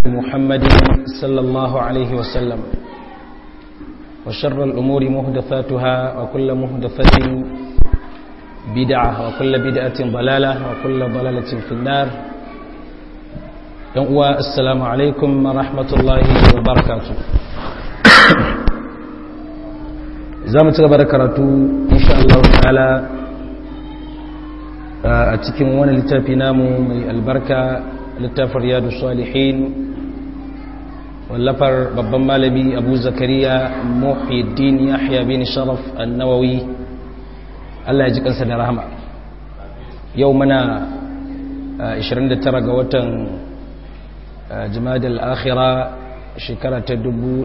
محمد صلى الله عليه وسلم وشر الأمور مهدفاتها وكل مهدفة بدعة وكل بدعة ضلالة وكل ضلالة في النار السلام عليكم ورحمة الله وبركاته za mu ci gaba da karatu insha Allah ta'ala a cikin wani littafi namu mai albarka littafin riyadu salihin wallafar babban malami abu zakariya muhiddin yahya bin sharaf annawawi Allah ya ji kansa da rahama yau mana 29 ga watan jimadal akhira shekara ta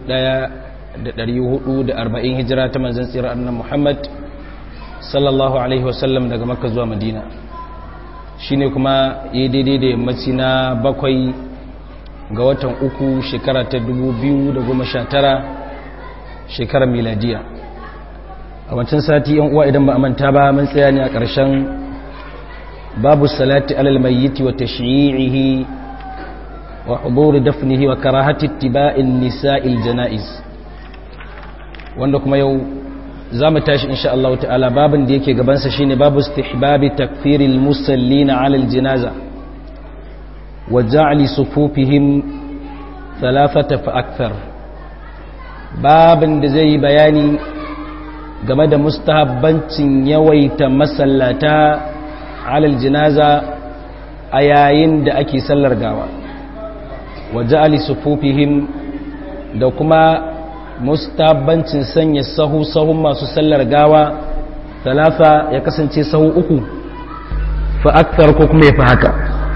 1440 hijira ta manzan tsirar annan muhammad sallallahu alaihi wasallam daga makka zuwa madina shine kuma yi daidai da yammaci na bakwai ga watan uku shekara ta 2019 shekarar miladiya a wancan sati yan uwa idan ba a manta ba mun tsaya ne a ƙarshen babu salati alal mayyiti wa tashyi'ihi wa huduri dafnihi wa karahati ittiba'in nisa'il janaiz wanda kuma yau za mu tashi insha Allah ta'ala babin da yake gabansa shine babu istihbabi takfiril musallina ala aljinaza wa ja'li sufufihim thalathata fa akthar babin da zai yi bayani game da mustahabbancin yawaita masallata ala aljinaza a yayin da ake sallar gawa wa ja'li sufufihim da kuma mustabancin sanya sahu sahun masu sallar gawa talafa ya kasance sahu uku fa akthar ko kuma ya fi haka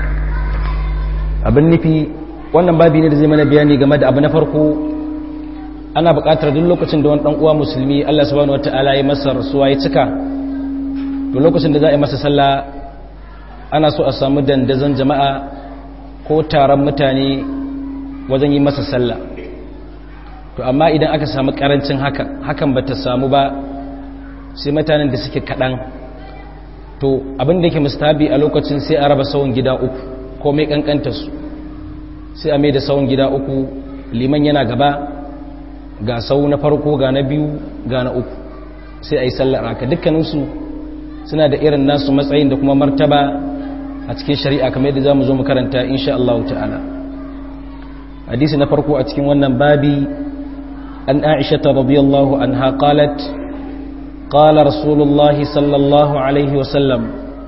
abin nufi wannan babi ne da zai mana bayani game da abu na farko ana buƙatar duk lokacin da wani ɗan uwa musulmi Allah subhanahu wata'ala ya masa rasuwa ya cika to lokacin da za a yi masa sallah ana so a samu dandazon jama'a ko taron mutane wajen yi masa sallah to amma idan aka samu karancin haka hakan bata samu ba sai mutanen da suke kaɗan to abin da yake mustabi a lokacin sai a raba sawun gida uku ko mai kankanta su sai a mai da sawun gida uku liman yana gaba ga sau na farko ga na biyu ga na uku sai a yi sallar haka dukkaninsu suna da irin nasu matsayin da kuma martaba a cikin shari'a kamar yadda za mu zo mu karanta insha Allah ta'ala hadisi na farko a cikin wannan babi أن عائشة رضي الله عنها قالت قال رسول الله صلى الله عليه وسلم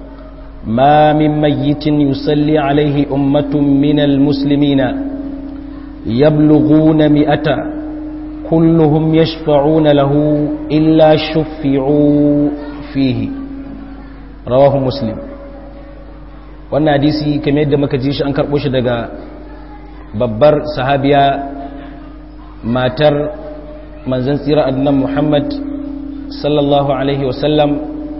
ما من ميت يصلي عليه أمة من المسلمين يبلغون مئة كلهم يشفعون له إلا شفعوا فيه رواه مسلم wannan hadisi kamar yadda muka ji shi an karɓo shi daga babbar sahabiya matar manzan tsira annan muhammad sallallahu alaihi wasallam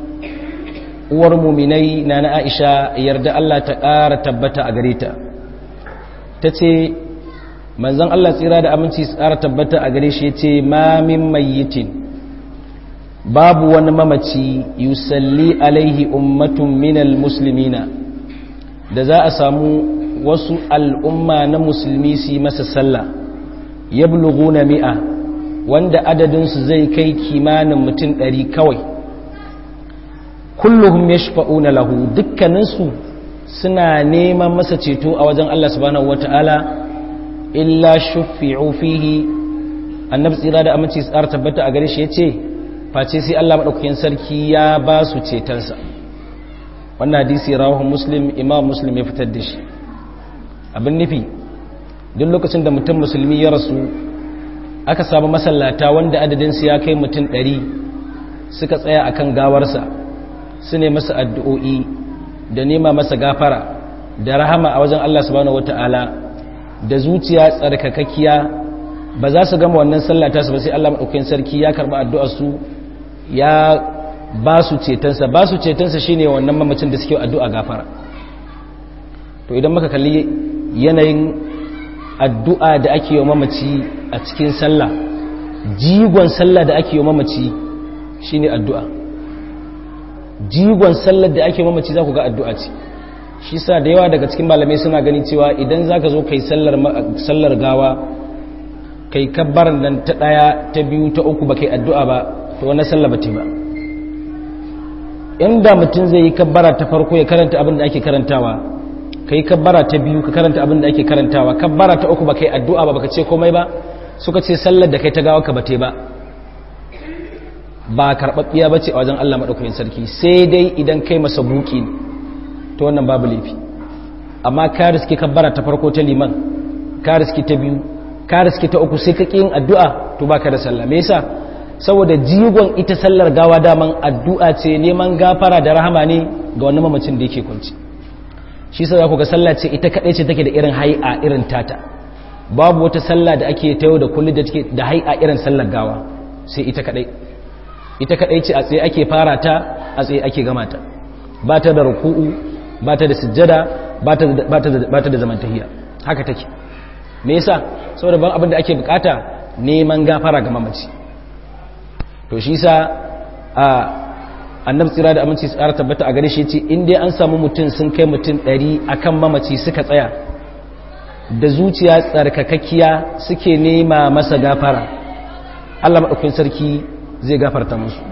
uwar muminai na na aisha yarda allah ta ƙara tabbata a gare ta ta ce manzan allah tsira da aminci ƙara tabbata a gare shi ya ce mamin mayyitin babu wani mamaci yusalli alaihi ummatun minal muslimina da za a samu wasu al'umma na musulmi su yi masa sallah ya na mi'a wanda adadinsu zai kai kimanin mutum ɗari kawai kulluhum ya shafa'una lahu dukkaninsu suna neman masa ceto a wajen Allah subhanahu wata'ala illa shufi'u fihi annabi tsira da aminci tsara tabbata a gare shi ya ce face sai Allah maɗaukakin sarki ya ba su cetonsa wannan hadisi rawahu muslim imam muslim ya fitar da shi abin nufi duk lokacin da mutum musulmi ya rasu aka samu masallata wanda adadinsu ya kai mutum ɗari suka tsaya akan gawarsa su ne masa addu'o'i da nema masa gafara da rahama a wajen Allah subhanahu wata'ala da zuciya tsarkakakkiya ba za su gama wannan sallata su ba sai Allah maɗaukakin sarki ya karɓi addu'arsu ya ba su cetonsa ba su cetonsa shine wannan mamacin da suke addu'a gafara to idan muka kalli yanayin addu'a da ake yi mamaci a cikin sallah jigon sallah da ake yi mamaci shine addu'a jigon sallar da ake mamaci za ku ga addu'a ce shi sa da yawa daga cikin malamai suna gani cewa idan za ka zo kai sallar gawa kai kabbaran nan ta ɗaya ta biyu ta uku ba kai addu'a ba to wani sallar ba ba inda mutum zai yi kabbara ta farko ya karanta abin da ake karantawa ka yi kabbara ta biyu ka karanta abin da ake karantawa kabbara ta uku ba kai addu'a ba baka ce komai ba suka ce sallar da kai ta gawa ka bate ba ba karɓaɓɓiya ba ce a wajen Allah maɗaukakin sarki sai dai idan kai masa buki ta wannan babu laifi amma ka riski kabbara ta farko ta liman ka riski ta biyu ka riski ta uku sai ka ƙi yin addu'a to ba ka da sallah me yasa saboda jigon ita sallar gawa daman addu'a ce neman gafara da rahama ne ga wani mamacin da yake kwanci shi sa za ku ga sallah ce ita kaɗai ce take da irin hai'a irin tata babu wata sallah da ake ta yau da kullum da take da hai'a irin sallar gawa sai ita kaɗai ita kaɗai ce a tsaye ake fara ta a tsaye ake gama ta ba ta da ruku'u ba ta da sujjada ba ta da zamantahiya haka take me yasa saboda ban abin da ake bukata neman gafara ga mamaci to shi sa a annabi tsira da aminci tsara tabbata a gare shi ce in dai an samu mutum sun kai mutum ɗari akan mamaci suka tsaya da zuciya tsarkakakkiya suke nema masa gafara Allah maɗaukin sarki zai gafarta musu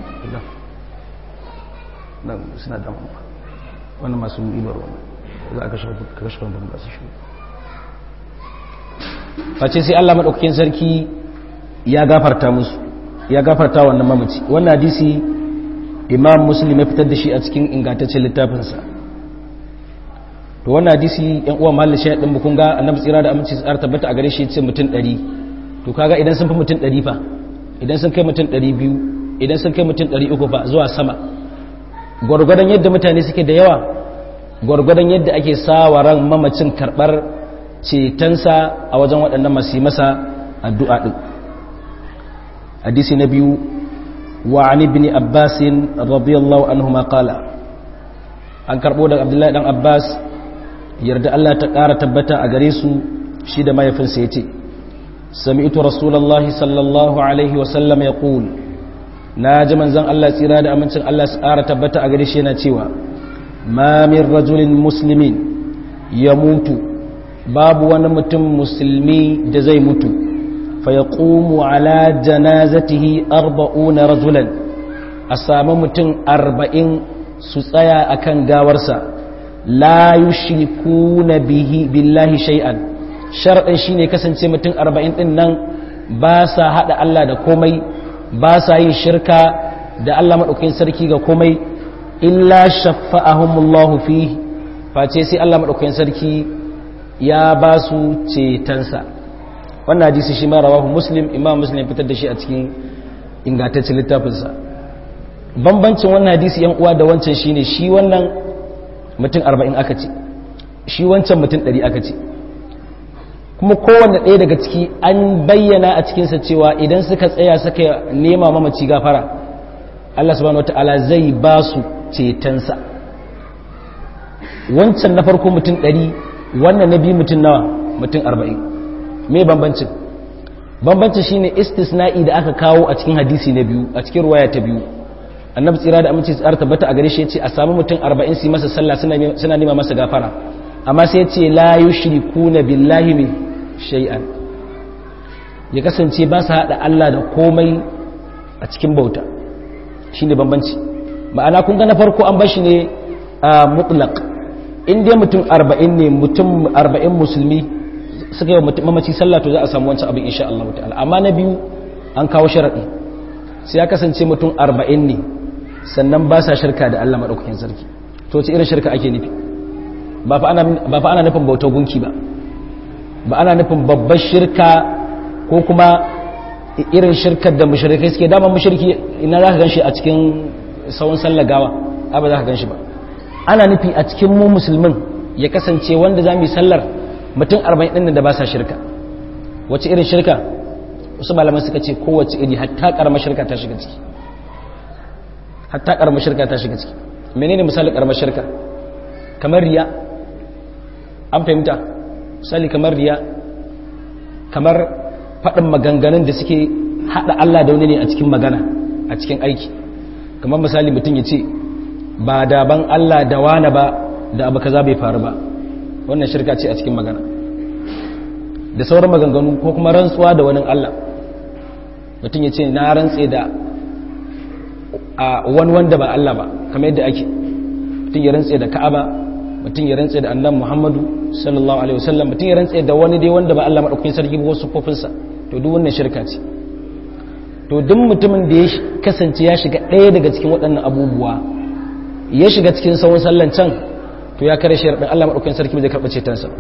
suna damu wannan masu ibar wannan za a kashe wanda ba su shi face sai Allah maɗaukakin sarki ya gafarta musu ya gafarta wannan mamaci wannan hadisi imam muslim ya fitar da shi a cikin ingantaccen littafinsa to wannan hadisi yan uwa mahallin shi din bukun ga annabi tsira da aminci tsara tabbata a gare shi ce mutum 100 to kaga idan sun fi mutum 100 fa idan sun kai mutum 200 idan sun kai mutum 300 fa zuwa sama gwargwadon yadda mutane suke da yawa gwargwadon yadda ake sawaran mamacin karbar cetonsa a wajen waɗannan masu masa addu'a ɗin hadisi na biyu wa an ibn abbasin radiyallahu anhu ma qala an karɓo daga abdullahi ɗan abbas yarda Allah ta ƙara tabbata a gare su shi da mahaifinsa ya ce sami'tu rasulallahi sallallahu alaihi wasallam ya ƙul na ji manzan Allah tsira da amincin Allah su ƙara tabbata a gare shi yana cewa ma min rajulin muslimin ya mutu babu wani mutum musulmi da zai mutu fa ya ƙumu ala janazatihi arba'una rajulan a sami mutum arba'in su tsaya akan gawarsa la yushrikuna bihi billahi shay'an shar'in shine kasance mutum 40 din nan ba sa hada Allah da komai ba sa yin shirka da Allah madaukakin sarki ga komai illa shaffa'ahumullahu fihi face sai Allah madaukakin sarki ya ba su cetonsa wannan hadisi shi ma rawahu muslim imam muslim fitar da shi a cikin ingantaccen littafinsa bambancin wannan hadisi yan uwa da wancan shine shi wannan mutum arba'in aka ce shi wancan mutum ɗari aka ce kuma kowanne ɗaya daga ciki an bayyana a cikinsa cewa idan suka tsaya suka nema mamaci gafara Allah subhanahu wata'ala zai ba su cetonsa wancan na farko mutum ɗari wannan na biyu mutum nawa mutum arba'in me bambancin bambancin shine istisna'i da aka kawo a cikin hadisi na biyu a cikin ruwaya ta biyu annabi tsira da aminci tsara tabbata a gare shi yace a samu mutum 40 su masa sallah suna nema masa gafara amma sai yace la yushrikuna billahi min shay'an ya kasance ba su hada Allah da komai a cikin bauta shine bambanci ma'ana kun ga na farko an bashi ne a mutlaq in dai mutum 40 ne mutum 40 musulmi suka yi mamaci sallah to za a samu wancan abin insha Allah ta'ala amma na biyu an kawo sharadi sai ya kasance mutum 40 ne sannan ba sa shirka da Allah maɗaukakin sarki to ce irin shirka ake nufi ba fa ana nufin bautar gunki ba ba ana nufin babbar shirka ko kuma irin shirkar da mushrikai suke dama mushriki ina za ka gan shi a cikin sauran sallar gawa ba za ka gan shi ba ana nufi a cikin mu musulmin ya kasance wanda za mu yi sallar mutum arba'in ɗin da ba sa shirka wace irin shirka wasu malaman suka ce kowace iri hatta ƙaramar shirka ta shiga ciki hatta karamar shirka ta shiga ciki menene misali karamar shirka kamar riya an fahimta misali kamar riya kamar faɗin maganganun da suke haɗa Allah da wani ne a cikin magana a cikin aiki kamar misali mutum ya ce ba daban Allah da wane ba da abu kaza bai faru ba wannan shirka ce a cikin magana da sauran maganganu ko kuma rantsuwa da wani Allah mutum ya ce na rantse da a wani wanda ba Allah ba kamar yadda ake mutum ya rantse da Ka'aba mutum ya rantse da annabi Muhammadu sallallahu alaihi wasallam mutum ya rantse da wani dai wanda ba Allah madaukakin sarki ba wasu kofinsa to duk wannan shirka ce to duk mutumin da ya kasance ya shiga ɗaya daga cikin waɗannan abubuwa ya shiga cikin sauran sallan can to ya kare shi Allah madaukakin sarki zai karɓi cetonsa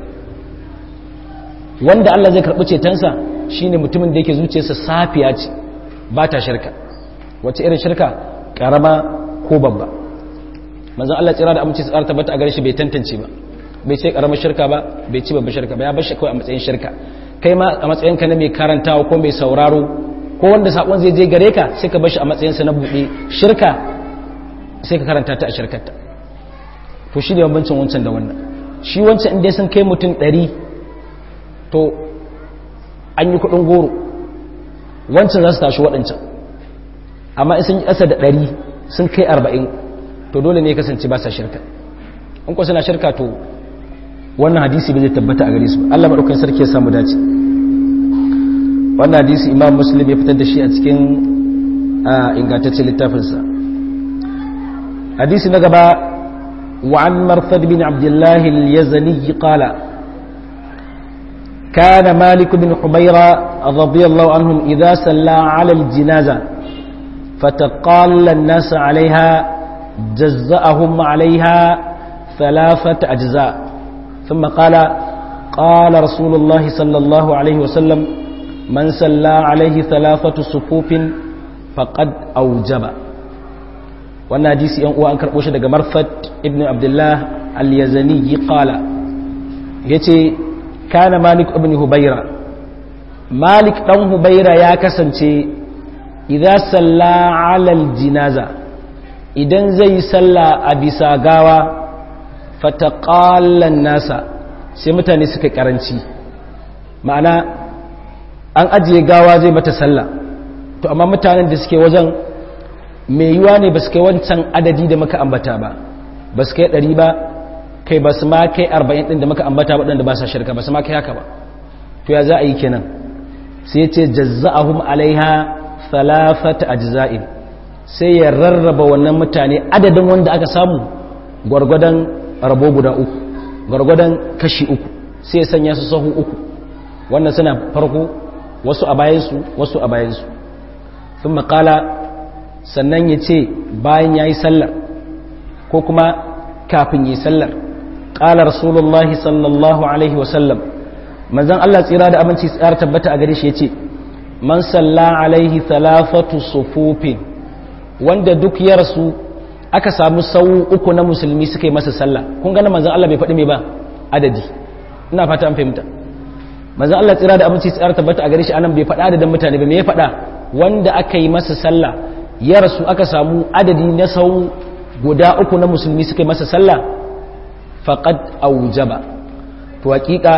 wanda Allah zai karɓi cetonsa shine mutumin da yake zuciyarsa safiya ce ba ta shirka wace irin shirka karama ko babba manzon Allah tsira da aminci tsara tabbata a gare shi bai tantance ba bai ce karamar shirka ba bai ci babbar shirka ba ya bar shi kawai a matsayin shirka kai ma a matsayin ka na mai karantawa ko mai sauraro ko wanda sakon zai je gare ka sai ka bar shi a matsayin sa na buɗe shirka sai ka karanta ta a shirkarta to shi ne bambancin wancan da wannan shi wancan inda sun kai mutum ɗari to an yi kuɗin goro wancan za su tashi waɗancan amma in sun yi ƙasa da ɗari sun kai arba'in to dole ne kasance ba sa shirka in kuwa suna shirka to wannan hadisi bai zai tabbata a gare su Allah maɗaukan sarki ya samu dace wannan hadisi imam muslim ya fitar da shi a cikin ingantaccen littafinsa hadisi na gaba وعن مرثد بن عبد الله اليزني قال كان مالك بن حبيرة رضي الله عنهم إذا سلى على الجنازة فتقال الناس عليها جزأهم عليها ثلاثة أجزاء ثم قال قال رسول الله صلى الله عليه وسلم من سلى عليه ثلاثة صفوف فقد أوجب wannan hadisi yan uwa an karɓo shi daga marfat ibn abdullah al-yazani qala yace kana malik ibn hubayra malik dan hubayra ya kasance idza salla ala al-jinaza idan zai salla a bisa gawa fataqallan nasa sai mutane suka karanci ma'ana an ajiye gawa zai mata salla to amma mutanen da suke wajen mai yiwa ne ba su kai wancan adadi da muka ambata ba ba su kai ɗari ba kai ba su ma kai arba'in ɗin da muka ambata waɗanda ba sa shirka ba su ma kai haka ba to ya za a yi kenan sai ce jazza'ahum alaiha falafata ajza'in sai ya rarraba wannan mutane adadin wanda aka samu gwargwadon rabo guda uku gwargwadon kashi uku sai ya sanya su sahu uku wannan suna farko wasu a bayansu wasu a bayansu sun makala sannan ya ce bayan ya yi sallar ko kuma kafin yi sallar ƙala rasulullahi sallallahu alaihi wasallam manzan Allah tsira da aminci tsayar tabbata a gare shi ya ce man salla alaihi talafatu sufufin wanda duk ya rasu aka samu sau uku na musulmi suka yi masa sallah kun gane manzan Allah bai faɗi mai ba adadi ina fata an fahimta manzan Allah tsira da aminci tsayar tabbata a gare shi anan bai faɗa adadin mutane ba me ya faɗa wanda aka yi masa sallah ya rasu aka samu adadi na sau guda uku na musulmi suka yi masa sallah faqad aujaba to hakika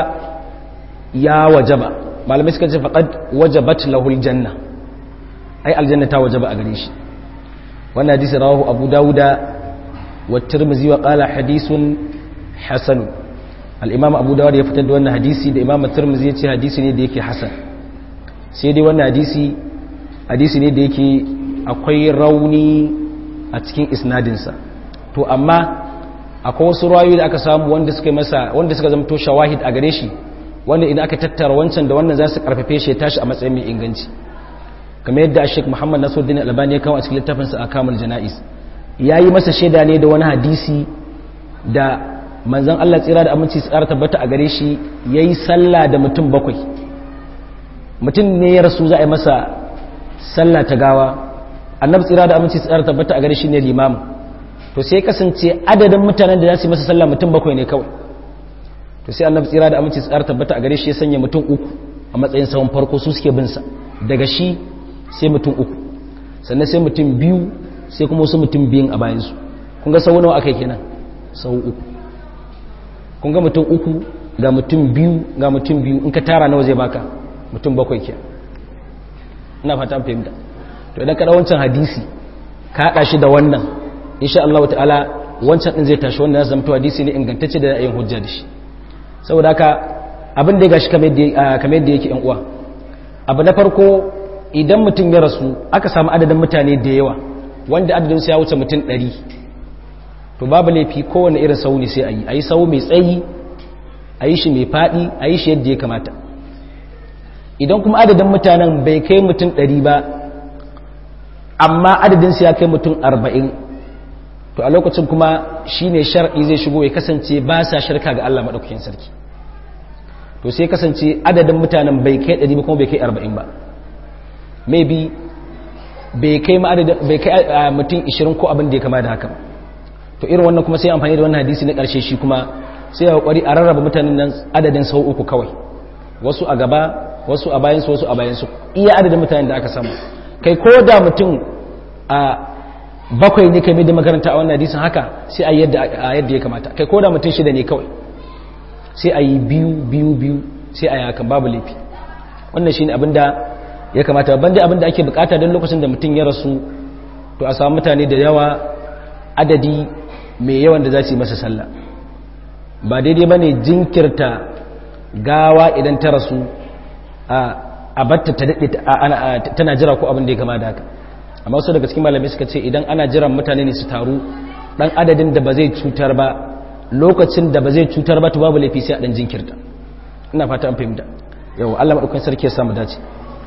ya wajaba malamai suka ce faqad wajabat lahul janna ai aljanna ta wajaba a gare shi wannan hadisi rawahu abu dauda wa tirmidhi wa qala hadithun hasan al-imam abu dawud ya fitar da wannan hadisi da imam tirmidhi ya ce hadisi ne da yake hasan sai dai wannan hadisi hadisi ne da yake akwai rauni a cikin isnadinsa to amma akwai wasu rayu da aka samu wanda suka masa wanda suka zama to shawahid a gare shi wanda idan aka tattara wancan da wannan za su karfafe shi ya tashi a matsayin mai inganci kamar yadda Sheikh Muhammad Nasiruddin Albani ya kawo a cikin littafinsa a Kamul Janais yayi masa shaida ne da wani hadisi da manzon Allah tsira da aminci tsara tabbata a gare shi yayi sallah da mutum bakwai mutum ne ya rasu za a yi masa sallah ta gawa annabi tsira da aminci tsara tabbata a gare shi ne limam to sai kasance adadin mutanen da za su yi masa sallah mutum bakwai ne kawai to sai annabi tsira da aminci tsara tabbata a gare shi ya sanya mutum uku a matsayin sahun farko su suke bin sa daga shi sai mutum uku sannan sai mutum biyu sai kuma wasu mutum biyun a bayan su kun ga sau nawa aka yi kenan sau uku kun ga mutum uku ga mutum biyu ga mutum biyu in ka tara nawa zai baka mutum bakwai kenan ina fata an fahimta to idan ka wancan hadisi ka haɗa shi da wannan insha Allah ta'ala wancan din zai tashi wanda zai zama hadisi ne ingantacce da yin hujja da shi saboda haka abin da ya gashi kamar yadda yake yan uwa abu na farko idan mutum ya rasu aka samu adadin mutane da yawa wanda adadinsu ya wuce mutum ɗari to babu laifi kowane irin sau ne sai a yi a yi sau mai tsayi a yi shi mai faɗi a yi shi yadda ya kamata idan kuma adadin mutanen bai kai mutum ɗari ba amma adadinsu ya kai mutum arba'in to a lokacin kuma shi ne shar'i zai shigo ya kasance ba sa shirka ga Allah maɗaukakin sarki to sai kasance adadin mutanen bai kai ɗari ba kuma bai kai arba'in ba maybe bai kai mutum 20 ko abin da ya kama da haka to irin wannan kuma sai amfani da wannan hadisi na ƙarshe shi kuma sai ya kwari a rarraba mutanen nan adadin sau uku kawai wasu a gaba wasu a bayansu wasu a bayansu iya adadin mutanen da aka samu kai ko da mutum a bakwai ne kai da makaranta a wannan hadisin haka sai a yadda ya kamata kai ko da mutum shida ne kawai sai a yi biyu biyu biyu sai a yi hakan babu laifi wannan shi ne abin da ya kamata babban dai abinda ake bukata don lokacin da mutum ya rasu to a samu mutane da yawa adadi mai yawan da za su yi masa sallah ba daidai ba ne jinkirta gawa idan ta rasu a batta ta daɗe tana jira ko abin da ya kama da haka amma wasu daga cikin malamai suka ce idan ana jiran mutane ne su taru dan adadin da ba zai cutar ba lokacin da ba zai cutar ba to babu laifi sai a dan jinkirta ina fata an fahimta yau Allah madaukakin sarki ya samu dace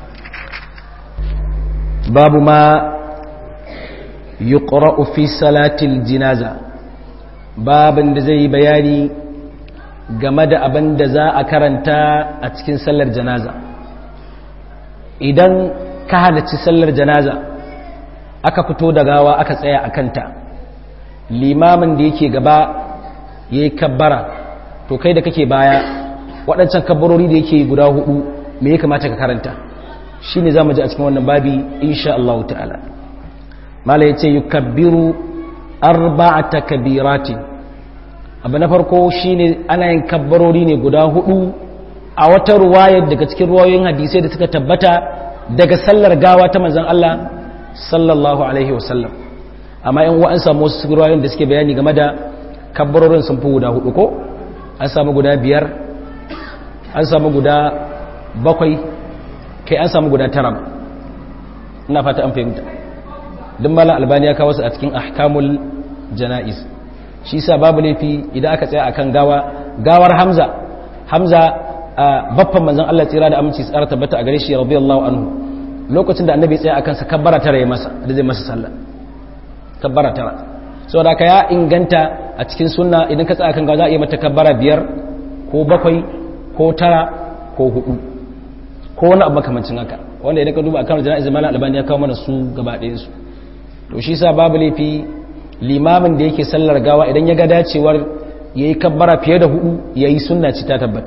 babu ma yuqra'u fi salatil jinaza babin da zai yi bayani game da abin da za a karanta a cikin sallar janaza idan ka halarci sallar janaza aka fito da gawa aka tsaya a kanta limamin da yake gaba ya yi kabbara to kai da kake baya waɗancan kabbarori da yake guda hudu me ya kamata ka karanta shi ne za mu ji a cikin wannan babi insha Allah ta'ala mala ya ce yi kabbiru arba'ata kabirati abu na farko shi ne ana yin kabbarori ne guda hudu a wata ruwayar daga cikin ruwayoyin hadisai da suka tabbata daga sallar gawa ta manzan Allah sallallahu alaihi wasallam amma yan wa'an samu wasu ruwayoyin da suke bayani game da kabbarorin sun fi guda hudu ko an samu guda biyar an samu guda bakwai kai an samu guda tara ina fata an fahimta duk malam albani ya kawo su a cikin ahkamul jana'iz shi sa babu laifi idan aka tsaya akan gawa gawar hamza hamza baffan manzon Allah tsira da aminci tsara tabbata a gare shi radiyallahu anhu lokacin da annabi tsaya akan sa kabbara tara ya masa da zai masa sallah kabbara tara saboda ka ya inganta a cikin sunna idan ka tsaya akan gawa za a yi mata kabbara biyar ko bakwai ko tara ko hudu ko wani abu makamancin haka wanda idan ka duba akan jana'izar malam albani ya kawo mana su gaba ɗayan su to shi sa babu laifi limamin da yake sallar gawa idan ya ga dacewar ya yi kabbara fiye da hudu ya yi sunna ci ta tabbata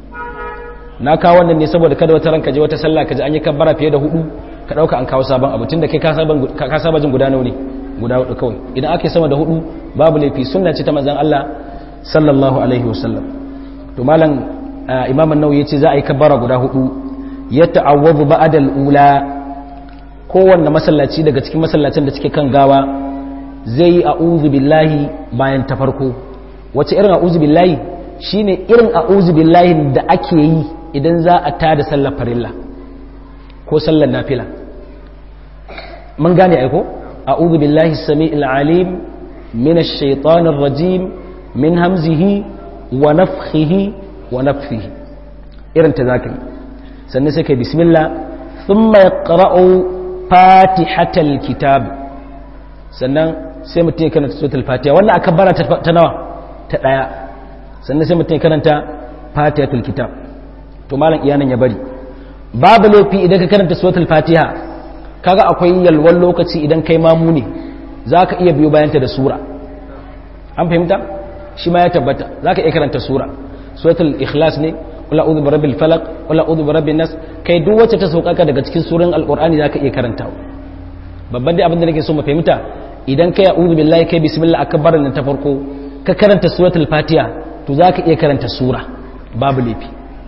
na kawo wannan ne saboda kada wata ranka je wata sallah ka ji an yi kabbara fiye da hudu ka ɗauka an kawo sabon abu tun da kai ka saba jin guda nawa ne guda hudu kawai idan ake sama da hudu babu laifi sunna ce ta manzon Allah sallallahu alaihi wasallam to malam imam an-nawawi yace za a yi kabbara guda hudu ya ta'awwadhu ba'da al-ula kowanne masallaci daga cikin masallacin da suke kan gawa zai yi a'udhu billahi bayan ta farko wace irin a'udhu billahi shine irin a'udhu billahi da ake yi idan za a tada sallar farilla ko sallar nafila mun gane aiko a'udhu billahi as-sami'il alim minash shaitanir rajim min hamzihi wa nafthihi wa nafthihi irin ta zaka yi sannan sai kai bismillah thumma yaqra'u fatihatal kitab sannan sai mutum ya karanta suratul fatiha wannan aka bara ta nawa ta daya sannan sai mutum ya karanta fatihatul kitab to malam iyanan ya bari babu laifi idan ka karanta suratul fatiha kaga akwai yalwan lokaci idan kai mamu ne zaka iya biyo bayanta da sura an fahimta shi ma ya tabbata zaka iya karanta sura suratul ikhlas ne wala a'udhu birabbil falaq wala a'udhu birabbin nas kai duk wacce ta saukaka daga cikin suran alqur'ani zaka iya karantawa babban dai abin da nake so mu fahimta idan kai a'udhu billahi kai bismillah akbar nan ta farko ka karanta suratul fatiha to zaka iya karanta sura babu lafi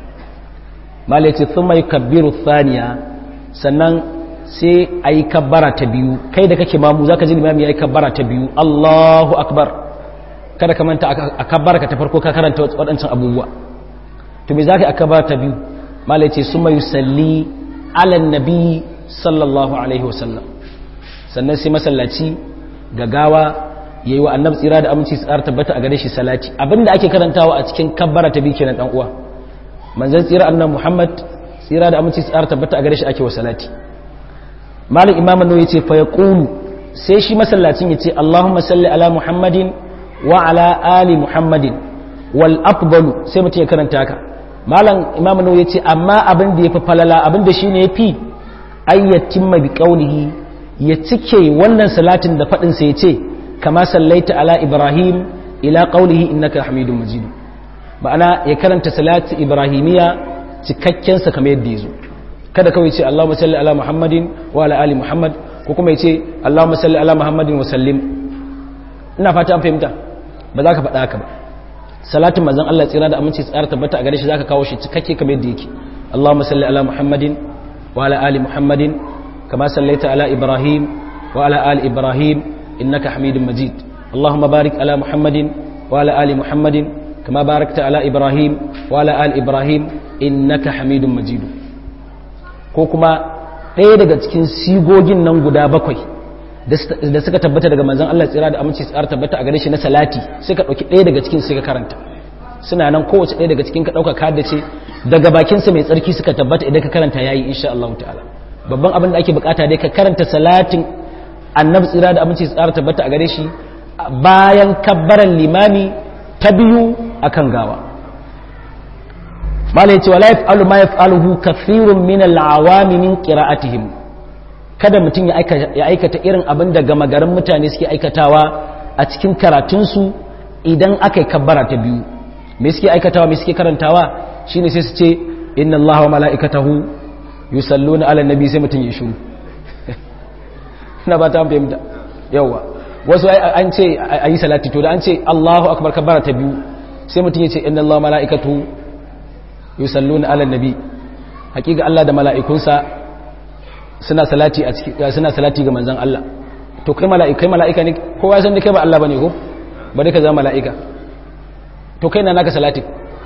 malai ce thumma yukabbiru thaniya sannan sai ayi kabbara ta biyu kai da kake mamu zaka ji limami yayi kabbara ta biyu Allahu akbar kada ka manta a kabbara ka ta farko ka karanta waɗancan abubuwa to me zaka akabar ta biyu malai ce summa yusalli ala nabi sallallahu alaihi wasallam sannan sai masallaci gagawa yayi wa annabi tsira da aminci tsara tabbata a gare shi salati abinda ake karantawa a cikin kabbara ta biyu kenan dan uwa manzon tsira annabi Muhammad tsira da aminci tsara tabbata a gare shi ake wa salati malik imam an yace fa yaqulu sai shi masallacin yace Allahumma salli ala Muhammadin wa ala ali Muhammadin wal afdalu sai mutum ya karanta haka malam imam an yace amma abin da yafi falala abin da shine yafi ayyatimma bi qawlihi ya cike wannan salatin da fadin sa yace kama sallaita ala Ibrahim ila qawlihi innaka Hamidum Majid ma'ana ya karanta salati ibrahimiya cikakken sa kamar yadda yazo kada kawai ce Allahumma salli ala Muhammadin wa ala ali Muhammad ko kuma ya ce Allahumma salli ala Muhammadin wa sallim ina fata an fahimta ba za ka faɗa haka ba salatin manzon Allah tsira da aminci tsara tabbata a gare shi zaka kawo shi cikakke kamar yadda yake Allahumma salli ala Muhammadin wa ala ali Muhammadin kama sallaita ala Ibrahim wa ala ali Ibrahim innaka Hamidum Majid Allahumma barik ala Muhammadin wa ala ali Muhammadin kama barakta ala Ibrahim wa ala ali Ibrahim innaka Hamidum Majid ko kuma ɗaya daga cikin sigogin nan guda bakwai da suka tabbata daga manzan Allah tsira da aminci tsara tabbata a gare shi na salati sai ka ɗauki ɗaya daga cikin sai ka karanta suna nan kowace ɗaya daga cikin ka ɗauka ka ce daga bakinsa mai tsarki suka tabbata idan ka karanta yayi insha Allah ta'ala babban abin da ake bukata dai ka karanta salatin annabi tsira da aminci tsara tabbata a gare shi bayan kabbaran limami ta biyu akan gawa malai ce wala yaf'alu ma yaf'aluhu kathirun min al-awami min qira'atihim kada mutum ya aikata irin abin da gama garin mutane suke aikatawa a cikin karatunsu idan aka yi kabbara ta biyu me suke aikatawa me suke karantawa shine sai su ce inna allaha wa mala'ikatahu yusalluna ala nabi sai mutum ya shiru ina ba ta fahimta yawa wasu an ce a yi salati to da an ce allahu akbar kabbara ta biyu sai mutum ya ce inna allaha wa mala'ikatahu yusalluna ala nabi hakika Allah da mala'ikunsa suna salati a cikin suna salati ga manzon Allah to kai mala'ikai mala'ika ne kowa san da kai ba Allah bane ko bare ka zama mala'ika to kai na naka salati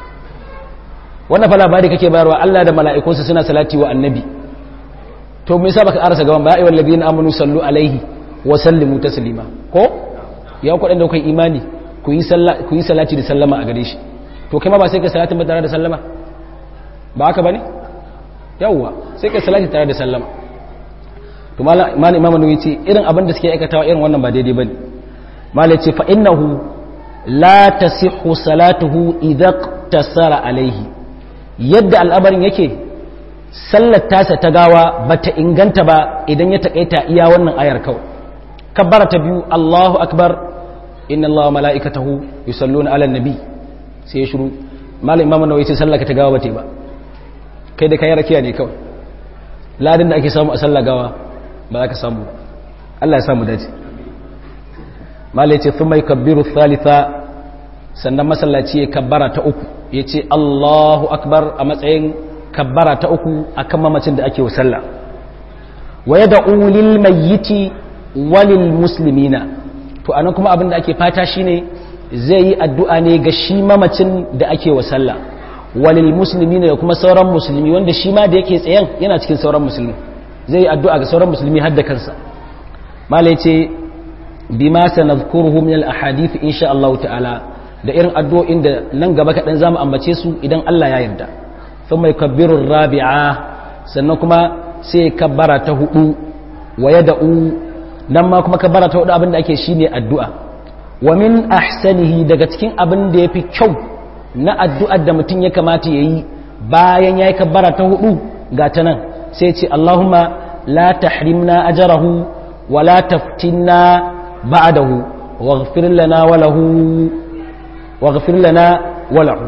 wannan fa labari kake bayarwa Allah da mala'ikunsa suna salati wa annabi to me yasa baka arasa gaban ba ayyuhal ladina amanu sallu alaihi wa sallimu taslima ko ya ku da kai imani ku yi ku yi salati da sallama a gare shi to kai ma ba sai ka salatin ba tare da sallama ba haka ba ne yawwa sai kai salati tare da sallama to malam imam nawawi ce irin abin da suke aikatawa irin wannan ba daidai bane malam ce fa innahu la tasihhu salatuhu idza tasara alaihi yadda al'amarin yake sallar tasa ta gawa bata inganta ba idan ya takaita iya wannan ayar kawai kabbara ta biyu Allahu akbar inna Allaha mala'ikatahu yusalluna 'alan nabi sai ya shiru malam imam nawawi ce sallar ka ta gawa bata ba kai da kayan rakiya ne kawai ladin da ake samu a sallah gawa ba za ka samu Allah ya samu dace mala ya ce fi mai kabbiru thalitha sannan masallaci ya kabbara ta uku ya ce Allahu akbar a matsayin kabbara ta uku a kan mamacin da ake wa sallah wa ya da'u lil mayyiti walil muslimina to anan kuma abin da ake fata shine zai yi addu'a ne ga shi mamacin da ake wa sallah walil musulmi da kuma sauran musulmi wanda shi ma da yake tsayen yana cikin sauran musulmi zai yi addu'a ga sauran musulmi har da kansa malai ce bi ma sanadkuruhu min al-ahadith insha Allah ta'ala da irin addu'o'in da nan gaba kaɗan zamu ambace su idan Allah ya yarda thumma yukabbiru rabi'a sannan kuma sai kabbara ta hudu wa yad'u nan ma kuma kabbara ta hudu abinda ake shine addu'a wa min ahsanihi daga cikin abin da yafi kyau na addu'ar da mutum ya kamata ya yi bayan ya yi kabbara ta hudu ga ta nan sai ce Allahumma la tahrimna ajarahu wa la taftinna ba'dahu waghfir lana wa lahu waghfir lana wa lahu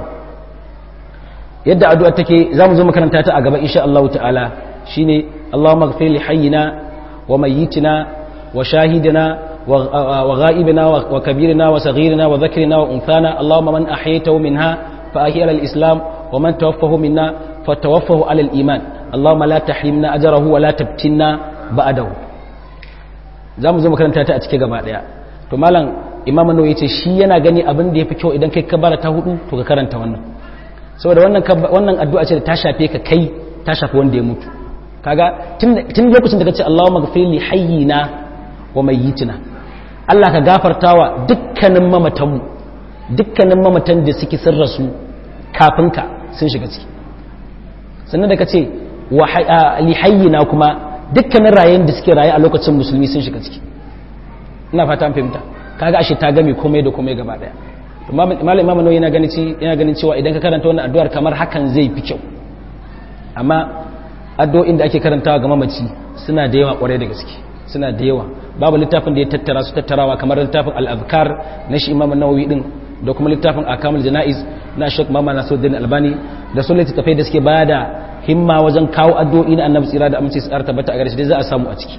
yadda addu'ar take zamu zo makaranta ta a gaba insha Allah ta'ala shine Allahumma ighfir li hayyina wa mayyitina wa shahidina وغائبنا وكبيرنا وصغيرنا وذكرنا وأنثانا اللهم من أحييته منها فأحيي على الإسلام ومن توفه منا فتوفه على الإيمان اللهم لا تحرمنا أجره ولا تبتنا بعده zamu zo makaranta ta a cike gaba daya to malam imam nawawi yace shi yana gani abin da yafi kyau idan kai kabbara ta hudu to ka karanta wannan saboda wannan wannan addu'a ce da ta shafe ka kai ta shafi wanda ya mutu kaga tun lokacin da kace Allahumma ghfir li hayyina wa mayyitina Allah ka gafartawa dukkanin mamatanmu dukkanin mamatan da suke sun rasu kafin ka sun shiga ciki sannan da kace wa li hayyina kuma dukkanin rayen da suke raye a lokacin musulmi sun shiga ciki ina fata an fahimta kaga ashe ta game komai da komai gaba daya to malam imam nawawi yana ganin yana ganin cewa idan ka karanta wannan addu'ar kamar hakan zai fi kyau amma addu'o'in da ake karantawa ga mamaci suna da yawa kwarai da gaske suna da yawa babu littafin da ya tattara su tattarawa kamar littafin al-azkar na shi imam nawawi din da kuma littafin akamul janaiz na Sheikh Muhammad Nasiruddin Albani da sun littattafai da suke bada himma wajen kawo addu'o'i na annabi tsira da amince su tsara tabbata a gare shi dai za a samu a ciki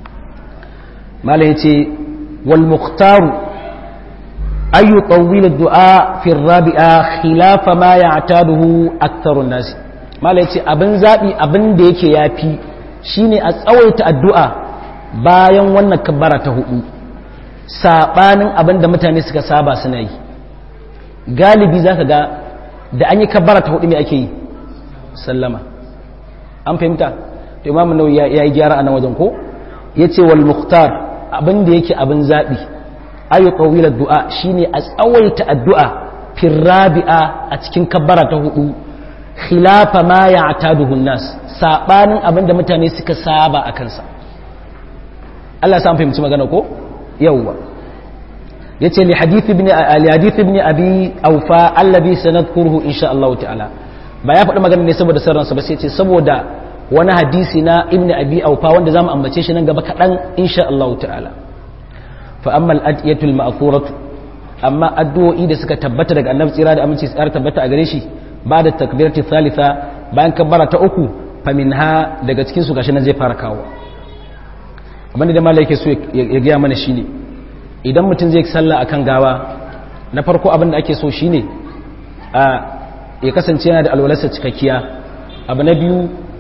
malai yace wal mukhtaru ay yutawwil ad-du'a fi ar-rabi'a khilafa ma ya'taduhu aktharu an-nas malai yace abin zabi abin da yake yafi shine a tsawaita addu'a bayan wannan kabbara ta hudu sabanin abin da mutane suka saba suna yi galibi zaka ga da an yi kabbara ta hudu me ake yi sallama an fahimta to imamu nawawi ya yi gyara a nan wajen ko yace wal mukhtar abin da yake abin zabi ayu tawila du'a shine a tsawaita addu'a fi rabi'a a cikin kabbara ta hudu khilafa ma ya'taduhu nas sabanin abin da mutane suka saba a kansa Allah ya fahimci magana ko yawwa yace li hadith ibn li hadith ibn abi awfa alladhi sanadkuruhu insha Allah ta'ala ba ya faɗi magana ne saboda sarransa ba sai ce saboda wani hadisi na ibn abi awfa wanda zamu ambace shi nan gaba kaɗan insha Allah ta'ala fa amma al-adiyatul ma'thuratu amma addu'o'i da suka tabbata daga annabi tsira da aminci tsara tabbata a gare shi ba da takbirati thalitha bayan kabbara ta uku fa minha daga cikin su gashi nan zai fara kawo abinda da malai yake so ya gaya mana shine idan mutum zai sallah akan gawa na farko abin da ake so shine a ya kasance yana da alwalarsa cikakkiya abu na biyu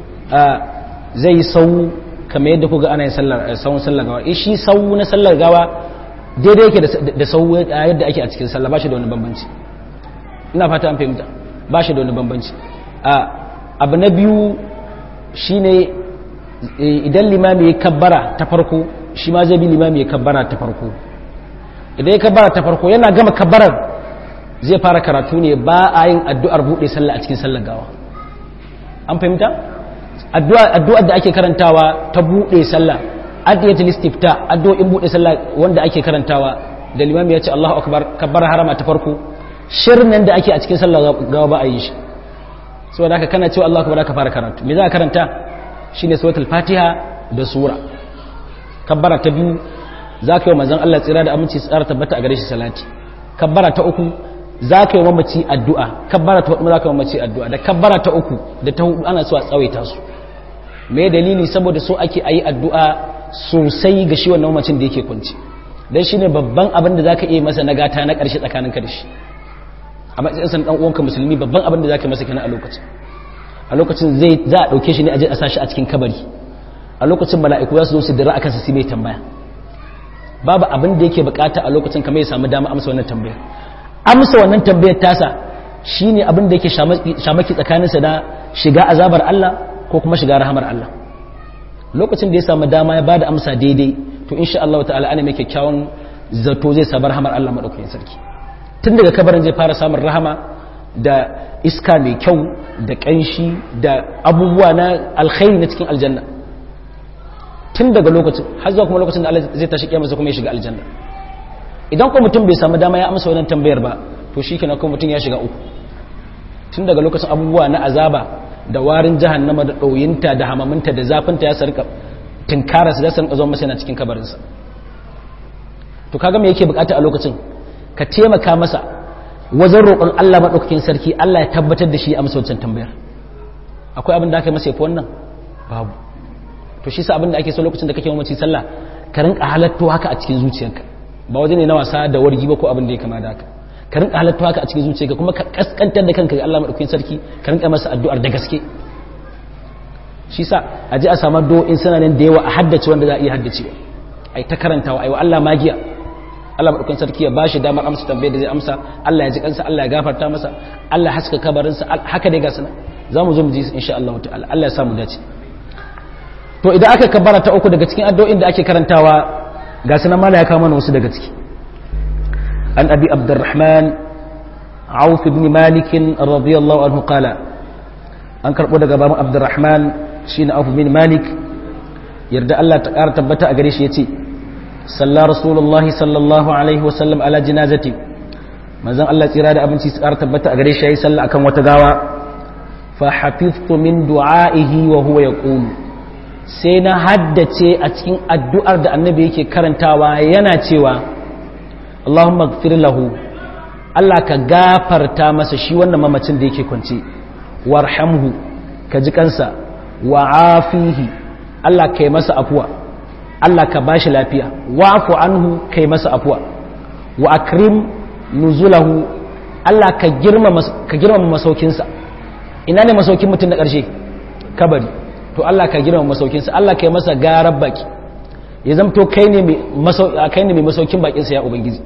zai yi sau kamar yadda kuga ana yin sauun sallar gawa shi sau na sallar gawa daidai yake da sau yadda ake a cikin sallah ba shi da wani bambanci ina fata an fahimta ba shi da wani bambanci abu na biyu shine idan limami ya kabbara ta farko shi ma zai bi limami ya kabbara ta farko idan ya kabbara ta farko yana gama kabbarar zai fara karatu ne ba a yin addu'ar buɗe sallah a cikin sallar gawa an fahimta addu'ar da ake karantawa ta buɗe sallah adiyatul istifta addu'o'in buɗe sallah wanda ake karantawa da limami ya ce Allahu akbar kabbara harama ta farko shirin da ake a cikin sallar gawa ba a yi shi saboda haka kana cewa Allahu akbar ka fara karatu me za ka karanta shine suratul fatiha da sura kabbara ta biyu za ka yi manzon Allah tsira da aminci tsara tabbata a gare shi salati kabbara ta uku za ka yi mamaci addu'a kabbara ta hudu za ka yi mamaci addu'a da kabbara ta uku da ta hudu ana so a tsawaita su me dalili saboda so ake ayi addu'a sosai ga shi wannan mamacin da yake kwanci dan shine babban abin da zaka iya masa nagata na karshe tsakaninka da shi a matsayin san dan uwanka musulmi babban abin da zaka masa kenan a lokacin a lokacin zai za a dauke shi ne a je a sashi a cikin kabari a lokacin mala'iku za su zo su dira akan sa sai mai tambaya babu abin da yake bukata a lokacin kamar ya samu dama amsa wannan tambayar amsa wannan tambayar tasa shine abin da yake shamaki tsakaninsa da shiga azabar Allah ko kuma shiga rahamar Allah lokacin da ya samu dama ya bada amsa daidai to insha Allah ta'ala ana mai kyakkyawan zato zai samu rahamar Allah madaukakin sarki tun daga kabarin zai fara samun rahama da iska mai kyau da kanshi da abubuwa na alkhairi na cikin aljanna tun daga lokacin har zuwa kuma lokacin da Allah zai tashi kiyama kuma ya shiga aljanna idan ko mutum bai samu dama ya amsa wannan tambayar ba to shikenan ko mutum ya shiga uku tun daga lokacin abubuwa na azaba da warin jahannama da ɗoyinta da hamaminta da zafinta ya sarka tinkara su za su rinka zuwa masa yana cikin kabarinsa to kaga me yake bukata a lokacin ka taimaka masa wajen roƙon Allah maɗaukakin sarki Allah ya tabbatar da shi a amsa wancan tambayar akwai abin da aka yi masa yafi wannan babu to shi sa abin da ake so lokacin da kake mamaci sallah ka rinka halatto haka a cikin zuciyarka ba waje ne na wasa da wargi ba ko abin da ya kama da haka ka rinka halatto haka a cikin zuciyarka kuma ka kaskantar da kanka ga Allah madaukakin sarki ka rinka masa addu'ar da gaske shi sa a ji a samu addu'o'in suna nan da yawa a haddace wanda za a iya haddacewa ai ta karantawa ai wa Allah magiya Allah madaukakin sarki ya bashi damar amsa tambayar da zai amsa Allah ya ji kansa Allah ya gafarta masa Allah haska kabarinsa haka dai ga sana za mu zo mu ji insha Allah ta'ala Allah ya samu dace to idan aka kabbara ta uku daga cikin addu'o'in da ake karantawa ga sanan mala ya kawo mana wasu daga ciki an abi abdurrahman auf ibn malik radiyallahu anhu qala an karbo daga baban abdurrahman shine auf ibn malik yarda Allah ta ƙara tabbata a gare shi yace salla rasulullahi sallallahu alaihi wa sallam ala janazati manzon Allah tsira da abinci su ƙara tabbata a gare shi yayi sallah akan wata gawa fa hafiztu min du'aihi wa huwa yaqulu sai na haddace a cikin addu'ar da annabi yake karantawa yana cewa Allahumma gfir lahu Allah ka gafarta masa shi wannan mamacin da yake kwance warhamhu ka ji kansa wa afihi Allah ka yi masa afuwa Allah ka bashi lafiya wa'fu anhu ka yi masa afuwa wa akrim nuzulahu Allah ka girmama ka girmama masaukinsa ina ne masaukin mutum na ƙarshe kabari to Allah ka girma masaukinsa Allah ka yi masa garar baki ya zamto kai ne mai masaukin bakinsa ya ubangiji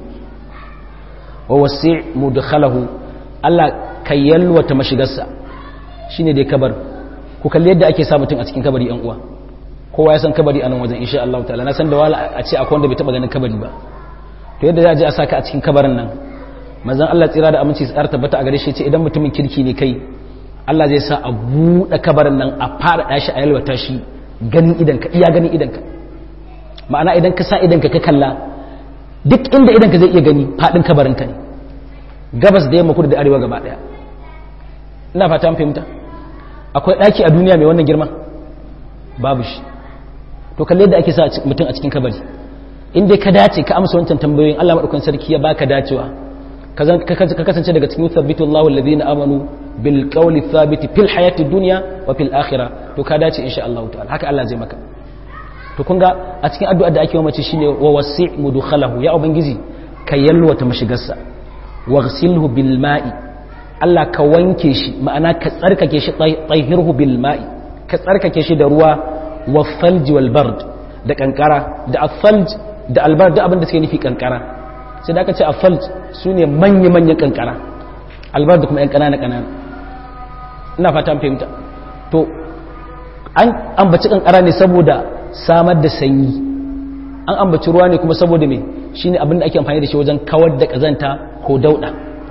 wa wasi mudkhalahu Allah ka yalwata mashigarsa shine dai kabar ku kalli yadda ake sa mutum a cikin kabari yan uwa kowa ya san kabari a nan wajen insha Allah ta'ala na san da wala a ce akwai wanda bai taba ganin kabari ba to yadda za a je a saka a cikin kabarin nan manzon Allah tsira da aminci su tabbata a gare shi ce idan mutumin kirki ne kai Allah zai sa a buɗe kabarin nan a faɗaɗa shi a yalwata shi ganin idanka iya ganin idanka ma'ana idan ka sa idanka ka kalla duk inda idanka zai iya gani faɗin kabarinka ne gabas da yamma kudu da arewa gaba ɗaya ina fata an fahimta akwai ɗaki a duniya mai wannan girma babu shi to kalle yadda ake sa mutum a cikin kabari in dai ka dace ka amsa wancan tambayoyin Allah madaukakin sarki ya baka dacewa ka kasance daga cikin thabbitu Allahu alladhina amanu bil qawli thabiti fil hayati dunya wa fil akhirah to ka dace insha Allah ta'ala haka Allah zai maka to kun ga a cikin addu'a da ake wa mace shine wa wasi' mudkhalahu ya ubangiji ka yalwata mashigarsa waghsilhu bil ma'i Allah ka wanke shi ma'ana ka tsarkake shi tahirhu bil ma'i ka tsarkake shi da ruwa wa thalj wal bard da kankara da al da al bard da abin da suke nufi kankara sai da aka ce afalt su ne manya-manyan kankara albar da kuma 'yan ƙanana-ƙanana ina fata fahimta to an ambaci kankara ne saboda samar da sanyi an ambaci ruwa ne kuma saboda me shi ne abinda ake amfani da shi wajen kawar da ƙazanta ko dauɗa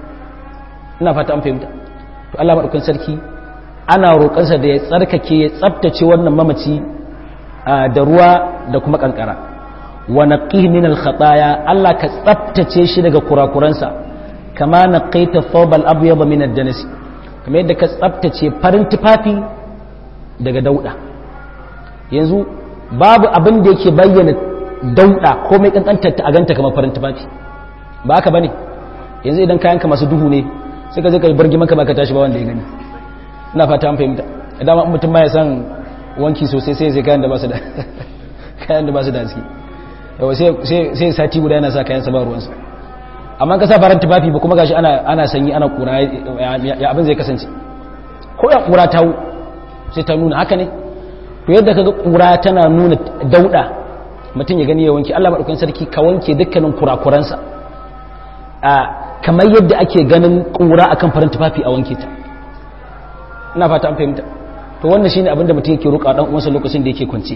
ina fata an fahimta to Allah maɗaukin sarki ana roƙonsa da ya tsarkake ya tsabtace wannan mamaci da ruwa da kuma kankara wa naqihi min al-khataya Allah ka tsaftace shi daga kurakuransa kama naqaita thawb al-abyad min ad-danas kamar yadda ka tsaftace farin tufafi daga dauda yanzu babu abin da yake bayyana dauda komai kankantar ta a ganta kamar farin tufafi ba haka bane yanzu idan kayanka masu duhu ne sai ka je ka bargi maka baka tashi ba wanda ya gani ina fata an fahimta idan mutum ba ya san wanki sosai sai sai kayan da ba su da kayan da ba su da haske yawa sai sati guda yana sa kayan ba ruwansa amma ka sa faran tufafi ba kuma gashi ana ana sanyi ana kura ya abin zai kasance ko ya kura ta sai ta nuna haka ne to yadda kaga kura tana nuna dauda mutum ya gani ya wanke Allah madaukakin sarki ka wanke dukkanin kurakuransa a kamar yadda ake ganin kura akan farin tufafi a wanke ta ina fata an fahimta to wannan shine abin da mutum yake roƙa dan uwansa lokacin da yake kwance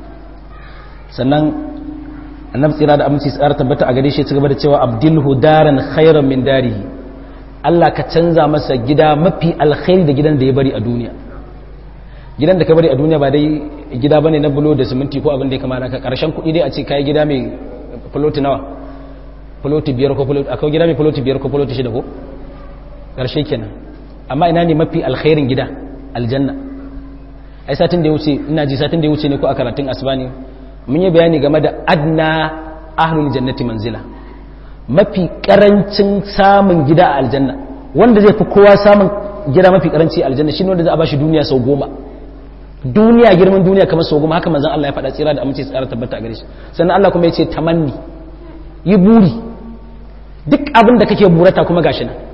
sannan annabi tsira da aminci tsara tabbata a gare shi ci gaba da cewa abdilhu daran khairan min darihi Allah ka canza masa gida mafi alkhairi da gidan da ya bari a duniya gidan da ka bari a duniya ba dai gida bane na bulo da siminti ko abin da ya kamata ka karshen kuɗi dai a ce kai gida mai fuloti nawa fuloti biyar ko fuloti akwai gida mai fuloti biyar ko fuloti shida ko karshe kenan amma ina ne mafi alkhairin gida aljanna ai satin da ya wuce ina ji satin da ya wuce ne ko a karatun asbani mun yi bayani game da adna ahlul jannati manzila mafi karancin samun gida a aljanna wanda zai fi kowa samun gida mafi karanci a aljanna shine wanda za a bashi duniya sau goma duniya girman duniya kamar sau goma haka manzon Allah ya faɗa tsira da amince tsara tabbata a gare shi sannan Allah kuma ya ce tamanni yi buri duk abin da kake burata kuma gashi nan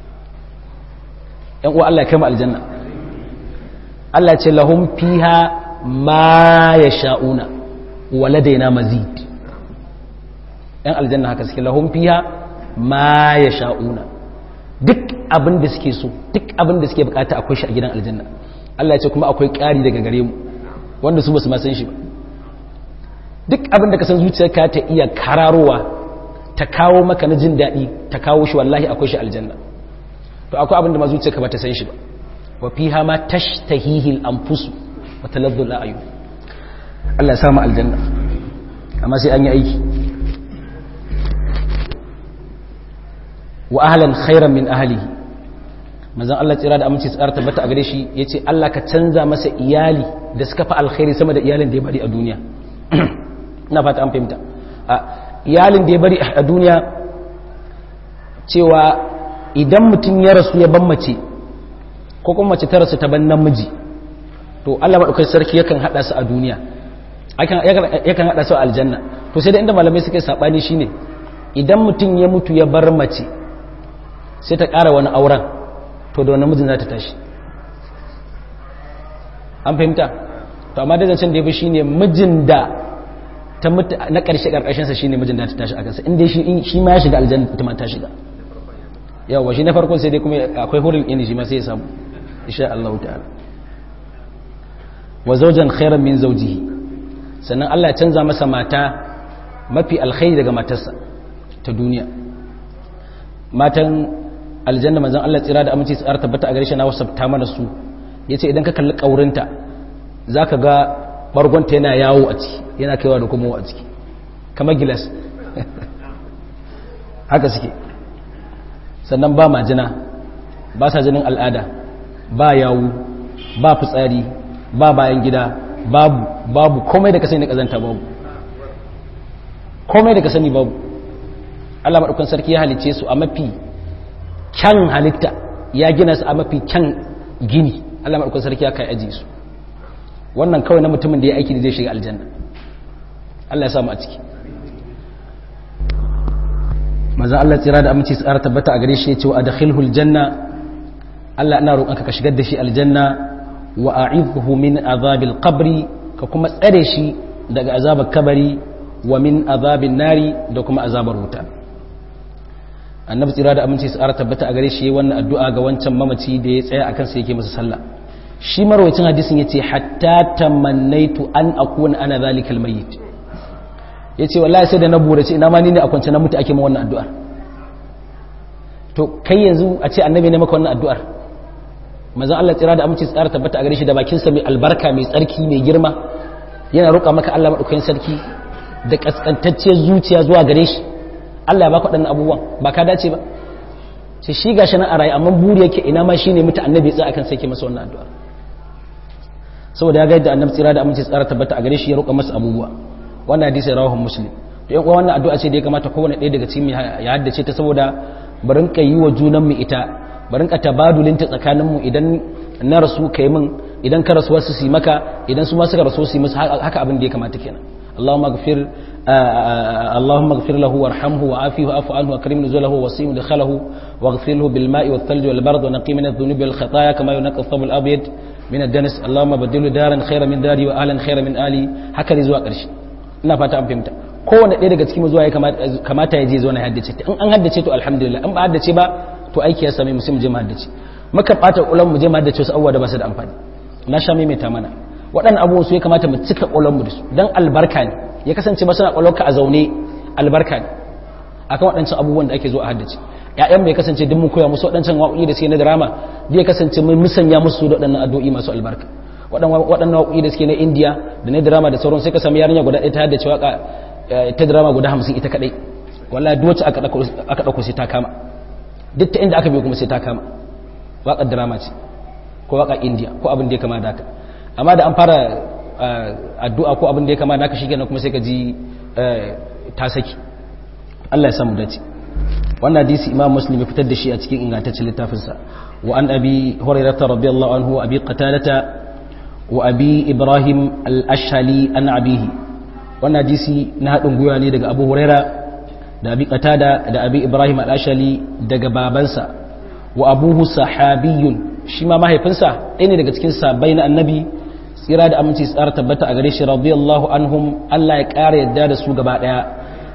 yan uwa Allah ya kai mu aljanna Allah ya ce lahum fiha ma yasha'una waladaina mazid yan aljanna haka suke lahum fiha ma yasha'una duk abin da suke so duk abin da suke bukata akwai shi a gidan aljanna Allah ya ce kuma akwai ƙari daga gare mu wanda su basu ma san shi ba duk abin da ka san zuciyarka ta iya kararowa ta kawo maka na jin daɗi ta kawo shi wallahi akwai shi aljanna to akwai abin da ma zuciyarka ba ta san shi ba wa fiha ma tashtahihi al-anfus wa taladdu al-a'yun Allah ya samu aljanna amma sai an yi aiki wa ahlan khairan min ahlihi manzon Allah tsira da aminci tsara tabbata a gare shi yace Allah ka canza masa iyali da suka fi alkhairi sama da iyalin da ya bari a duniya ina fata an fahimta a iyalin da ya bari a duniya cewa idan mutum ya rasu ya ban mace ko kuma mace ta rasu ta ban namiji to Allah madaukakin sarki yakan hada su a duniya yakan hada su a aljanna to sai da inda malamai suka sabani shine idan mutum ya mutu ya bar mace sai ta ƙara wani auren to da wani mijin za ta tashi an fahimta to amma dai zancen da ya fi shine mijin da ta mutu na ƙarshe ƙarƙashinsa shine mijin da ta tashi a kansa inda shi ma ya shiga aljanna ita ma ta shiga yawa shi na farkon sai dai kuma akwai hurin ini shi ma sai ya samu insha Allah ta'ala wa zawjan khairan min zawjihi sannan Allah ya canza masa mata mafi alkhairi daga matarsa ta duniya matan aljanna manzon Allah tsira da aminci tsara tabbata a gare shi na wasabta mana su yace idan ka kalli kaurinta zaka ga bargonta yana yawo a ciki yana kaiwa da kuma a ciki kamar gilas haka suke sannan ba majina ba sa jinin al'ada ba yawu ba fitsari ba bayan gida babu babu komai da ka sani na kazanta babu komai da ka sani babu Allah maɗaukan sarki ya halice su a mafi kyan halitta ya gina su a mafi kyan gini Allah maɗaukan sarki ya kai aji su wannan kawai na mutumin da ya aiki da zai shiga aljanna Allah ya samu a ciki maza Allah tsira da aminci tsara tabbata a gare shi ya ce wa adkhilhu aljanna Allah ina roƙonka ka shigar da shi aljanna wa a'idhu min azabil qabri ka kuma tsare shi daga azabar kabari wa min azabin nari da kuma azabar wuta annabi tsira da aminci tsara tabbata a gare shi wannan addu'a ga wancan mamaci da ya tsaya akan sa yake masa sallah shi marwacin hadisin yace hatta tamannaitu an akuna ana zalikal mayyit yace wallahi sai da na burace ina ma ni ne a kwance na mutu ake min wannan addu'ar to kai yanzu a ce annabi ne maka wannan addu'ar manzon Allah tsira da aminci tsara tabbata a gare shi da bakin sa mai albarka mai tsarki mai girma yana roƙa maka Allah madaukakin sarki da kaskantacciyar zuciya zuwa gare shi Allah ya baka waɗannan abubuwan ba ka dace ba sai shi gashi nan a rayu amma buri yake ina ma shine mutu annabi tsaya akan sai ke masa wannan addu'a saboda ya ga yadda annabi tsira da aminci tsara tabbata a gare shi ya roƙa masa abubuwa wannan hadisi rawahu muslim to yan uwa wannan addu'a ce da ya kamata kowane ɗaya daga cikin ya haddace ta saboda barin ka yi wa junan mu ita barin ka tabadulin ta tsakanin mu idan na rasu kai min idan ka rasu wasu su yi maka idan su ma suka rasu su yi musu haka abin da ya kamata kenan اللهم اغفر اللهم اغفر له وارحمه وعافيه واعف عنه واكرم نزله ووسيم دخله واغفر له بالماء والثلج والبرد ونقي من الذنوب والخطايا كما ينقى الثوب الابيض من الدنس اللهم بدله دارا خيرا من داري واهلا خيرا من اهلي هكذا zuwa ƙarshe ina fata an fahimta kowanne ɗaya daga cikin zuwa ya kamata ya je zo na haddace ta in an haddace to alhamdulillah in ba haddace ba to aiki ya same mu sai mu je mu haddace muka ɓata ulan mu je mu haddace wasu abubuwa da ba su da amfani na sha maimaita mana waɗannan abubuwan su ya kamata mu cika ƙwaƙwalwarmu da su don albarka ne ya kasance ba suna ƙwaƙwalwarka a zaune albarka ne akan waɗancan abubuwan da ake zo a haddace ƴaƴan mai kasance duk mun koya musu waɗancan waƙoƙi da suke na drama da ya kasance mun musanya musu da waɗannan addu'o'i masu albarka waɗannan waƙoƙi da suke na indiya da na drama da sauran sai ka samu yarinya guda ɗaya ta haddace waƙa ta drama guda hamsin ita kaɗai wallahi duk wacce aka ɗauko sai ta kama duk ta inda aka biyo kuma sai ta kama waƙar drama ce ko waƙar indiya ko abin da ya kama da haka amma da an fara addu'a ko abin da ya kama naka shi kenan kuma sai ka ji ta saki Allah ya samu dace wannan hadisi imam muslim ya fitar da shi a cikin ingantaccen littafinsa wa an abi hurairata radiyallahu anhu wa abi qatadata wa abi ibrahim al-ashhali an abihi wannan hadisi na haɗin gwiwa ne daga abu huraira da abi qatada da abi ibrahim al-ashhali daga babansa wa abuhu sahabiyun shi ma mahaifinsa ɗaya ne daga cikin sabai na annabi tsira da aminci tsara tabbata a gare shi radiyallahu anhum Allah ya ƙara yadda da su gaba ɗaya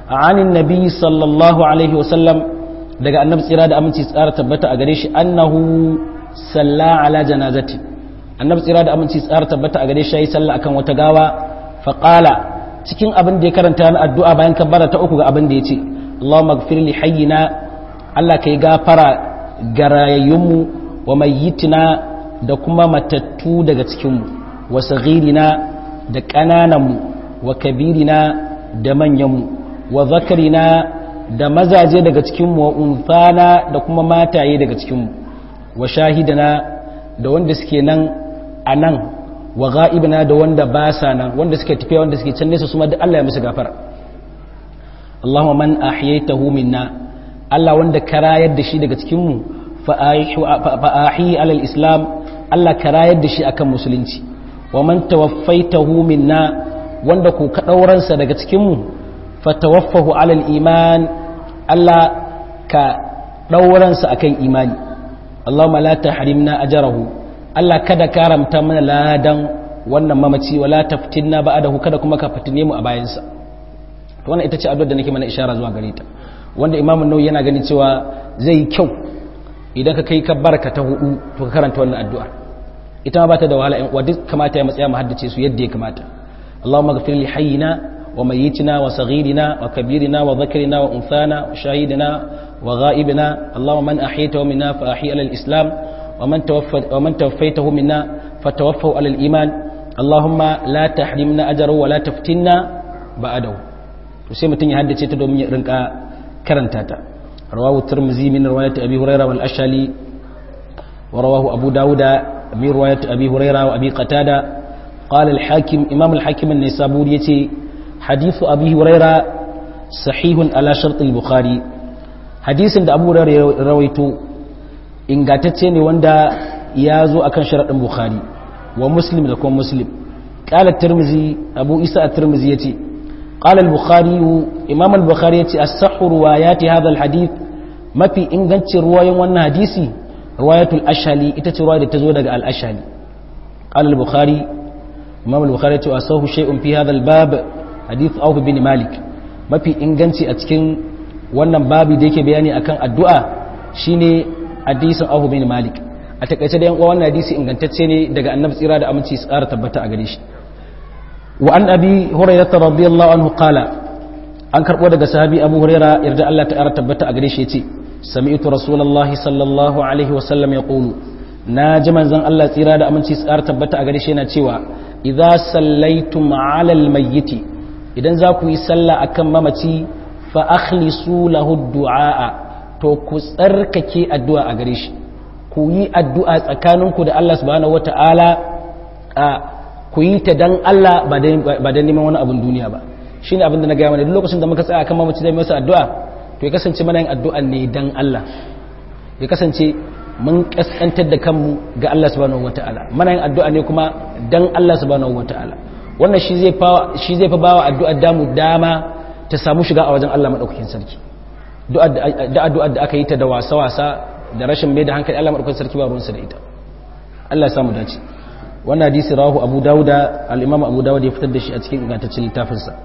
anin nabi sallallahu alaihi wasallam daga annabi tsira da aminci tsara tabbata a gare shi annahu salla ala janazati annabi tsira da aminci tsara tabbata a gare shi yayi sallah akan wata gawa faqala cikin abin da ya karanta na addu'a bayan kabbara ta uku ga abin da yace Allahumma ighfir li hayyina Allah kai gafara garayayyunmu wa mayyitina da kuma matattu daga cikinmu wa saghirina da ƙanananmu wa kabirina da manyanmu wa zakarina da mazaje daga cikinmu wa unfana da kuma mataye daga cikinmu wa shahidana da wanda suke nan a nan wa ga'ibina da wanda ba sa nan wanda suke tafiya wanda suke can nesa su ma da Allah ya musu gafara Allahumma man ahyaytahu minna Allah wanda ka rayar da shi daga cikinmu fa ahi alal islam Allah ka rayar da shi akan musulunci wa man tawaffaitahu minna wanda ku ka dauransa daga cikinmu fa tawaffahu alal iman Allah ka dauransa akan imani Allahumma la tahrimna ajrahu Allah kada karamta mana ladan wannan mamaci wala taftinna ba'dahu kada kuma ka fitine mu a bayansa to wannan ita ce addu'ar da nake mana ishara zuwa gare ta wanda Imam Nawawi yana ganin cewa zai yi kyau idan ka kai kabbarka ta hudu to ka karanta wannan addu'ar ita ma bata da wahala in uwa duk kamata ya matsaya mu haddace su yadda ya kamata Allahumma ighfir li hayyina wa mayyitina wa saghirina wa kabirina wa dhakrina wa unthana wa shahidina wa ghaibina Allahumma man ahyaytahu minna fa ahyi ala al-islam wa man tawaffayta wa man tawaffaytahu minna fatawaffahu ala al-iman Allahumma la tahrimna ajrahu wa la taftinna ba'dahu to sai mutun ya haddace ta domin ya rinka karanta ta rawahu tirmidhi min riwayat abi hurairah wal ashali ورواه أبو داود من رواية أبي هريرة وأبي قتادة قال الحاكم إمام الحاكم النسابور يتي حديث أبي هريرة صحيح على شرط البخاري حديث عند أبو هريرة رويته إن قاتتني وندا يازو أكن شرط البخاري ومسلم لكم مسلم قال الترمذي أبو إساء الترمذي يتي قال البخاري إمام البخاري يتي الصح روايات هذا الحديث ما في إنغانت رواية وانا حديثي رواية الأشهلي إتت رواية تزود الأشهلي قال البخاري إمام البخاري أصاه شيء في هذا الباب حديث أوف بن مالك ما في إنغانتي أتكين wannan babi da yake bayani akan addu'a shine hadisin Abu bin Malik a takaice da yan uwa wannan hadisi ingantacce ne daga Annabi tsira da aminci su ƙara tabbata a gare shi wa an abi hurairah radiyallahu anhu qala an karbo daga sahabi Abu Hurairah yarda Allah ta ƙara tabbata a gare shi yace سمعت رسول الله صلى الله عليه وسلم يقول ناجي منزن الله tsira da aminci tsar tabbata a gare shi yana cewa idza sallaitum ala almayyit idan za ku yi sallah akan mamaci fa akhlisu lahu du'a to ku tsarkake addu'a a gare shi ku yi addu'a tsakaninku da Allah subhanahu wataala ku yi ta dan Allah ba dan neman wani abin duniya ba shine abin da na ga mana duk lokacin da muka tsaya akan mamaci zai masa addu'a to ya kasance mana yin addu'an ne dan Allah ya kasance mun kaskantar da kanmu ga Allah subhanahu wata'ala mana yin addu'a ne kuma dan Allah subhanahu wata'ala wannan shi zai fa shi zai fa bawa addu'ar damu dama ta samu shiga a wajen Allah madaukakin sarki da addu'ar da aka yi ta da wasa-wasa da rashin mai da hankali Allah madaukakin sarki ba ruwansa da ita Allah ya samu dace wannan hadisi rawahu Abu Dawuda al-Imam Abu Dawud ya fitar da shi a cikin ingantaccen littafinsa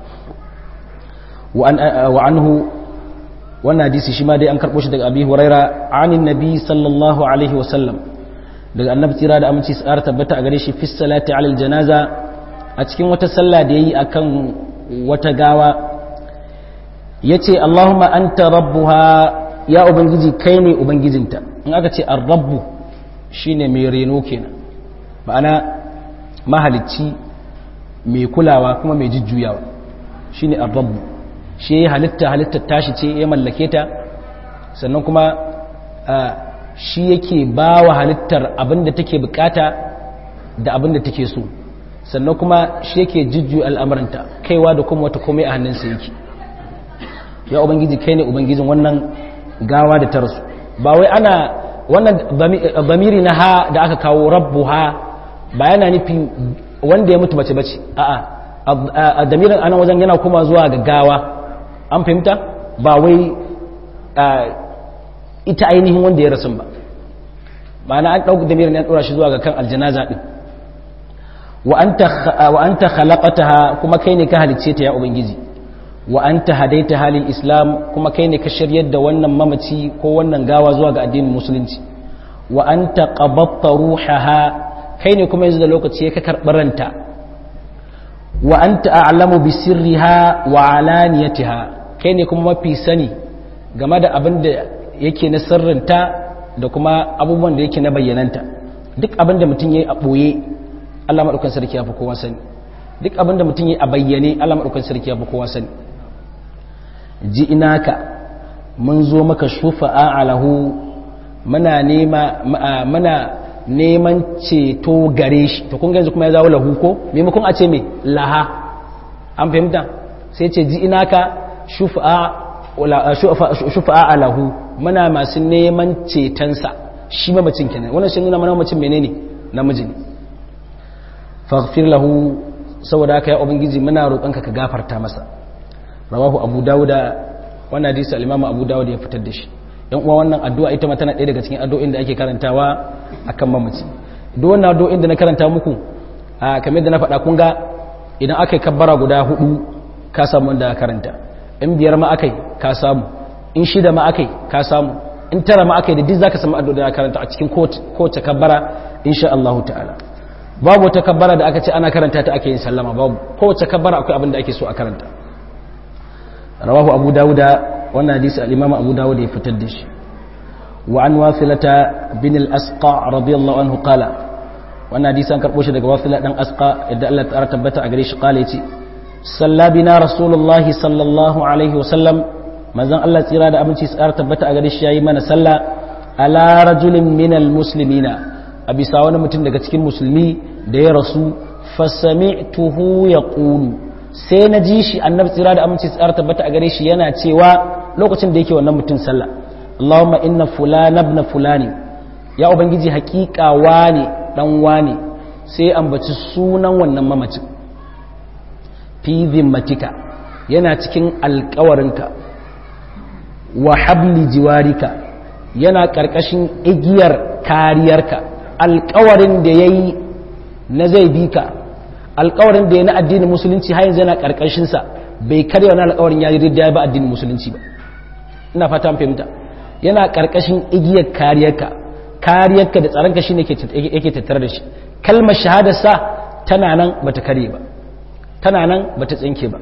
wa anhu wannan hadisi shi ma dai an karɓo shi daga abi huraira anin nabi sallallahu alaihi wasallam daga annabi tsira da aminci tsara tabbata a gare shi fi salati alal janaza a cikin wata sallah da yayi akan wata gawa yace allahumma anta rabbuha ya ubangiji kai ne ubangijinta in aka ce ar-rabbu shine mai reno kenan ma'ana mahalicci mai kulawa kuma mai jujjuyawa shine ar-rabbu shi ya halitta halittar tashi ce ya mallake ta sannan kuma shi yake ba wa halittar abinda take bukata da abinda take so sannan kuma shi yake jujju al'amuranta kaiwa da kuma wata komai a hannunsa yake ya ubangiji kai ne ubangijin wannan gawa da ta rasu ba wai ana wannan bamiri na ha da aka kawo rabbu ha ba yana nufin wanda ya mutu bace bace a'a a damirin anan wajen yana kuma zuwa ga gawa an fahimta ba wai ita ainihin wanda ya rasu ba ma'ana an ɗauki damirin ya ɗora shi zuwa ga kan aljanaza ɗin wa an ta khalaqataha kuma kai ne ka halicce ta ya ubangiji wa anta hadaita halin islam kuma kai ne ka shiryar da wannan mamaci ko wannan gawa zuwa ga addinin musulunci wa anta qabatta ruhaha kai ne kuma yanzu da lokaci ka karɓi ranta wa anta a'lamu bi sirriha wa alaniyatiha kai ne kuma mafi sani game da abin da yake na sirrinta da kuma abubuwan da yake na bayyananta duk abin da mutum yayi a boye Allah madaukakin sarki ya fi kowa sani duk abin da mutum yayi a bayyane Allah madaukakin sarki ya fi kowa sani ji inaka mun zo maka shufa'a alahu muna nema muna neman ceto gare shi to kun yanzu kuma ya zawo lahu ko maimakon a ce me laha an fahimta sai ce ji inaka shufa'a alahu muna masu neman cetonsa shi mamacin kenan wannan shi nuna mana mamacin menene namiji ne faghfir lahu saboda haka ya ubangiji muna roƙonka ka gafarta masa rawahu abu dauda wannan hadisi al-imamu abu dauda ya fitar da shi yan uwa wannan addu'a ita ma tana ɗaya daga cikin addu'o'in da ake karantawa akan mamaci duk wannan addu'o'in da na karanta muku a kamar da na faɗa kun ga idan aka yi kabbara guda hudu ka samu wanda karanta in biyar ma akai ka samu in shida ma akai ka samu in tara ma akai da duk zaka samu addu'a da karanta a cikin kowace kabbara insha Allah ta'ala babu wata kabbara da aka ce ana karanta ta ake yin sallama babu kowace kabbara akwai abin da ake so a karanta rawahu abu dawuda wannan hadisi al-imam abu dawuda ya fitar da shi wa an wasilata bin al-asqa radiyallahu anhu qala wannan hadisi an karbo shi daga wasila dan asqa yadda Allah ta tabbata a gare shi qala yace salla bina rasulullah sallallahu alaihi wa sallam manzon Allah tsira da aminci tsara tabbata a gare shi yayi mana salla ala rajulin min al-muslimina a bisa wani mutum daga cikin musulmi da ya rasu fasami'tuhu yaqulu sai na ji shi annabi tsira da aminci tsara tabbata a gare shi yana cewa lokacin da yake wannan mutum sallah Allahumma inna fulana ibn fulani ya ubangiji hakika wane dan wane sai ambaci sunan wannan mamacin fi zimmatika yana cikin alkawarinka wa habli jiwarika yana karkashin igiyar kariyarka alkawarin da yayi na zai bi ka alkawarin da ya na addinin musulunci har yanzu yana karkashinsa bai karya wani alkawarin ya yi ya ba addinin musulunci ba ina fata fahimta yana karkashin igiyar kariyarka kariyarka da tsaronka shine yake tattare da shi kalmar shahadarsa tana nan bata kare ba tana nan bata tsinke ba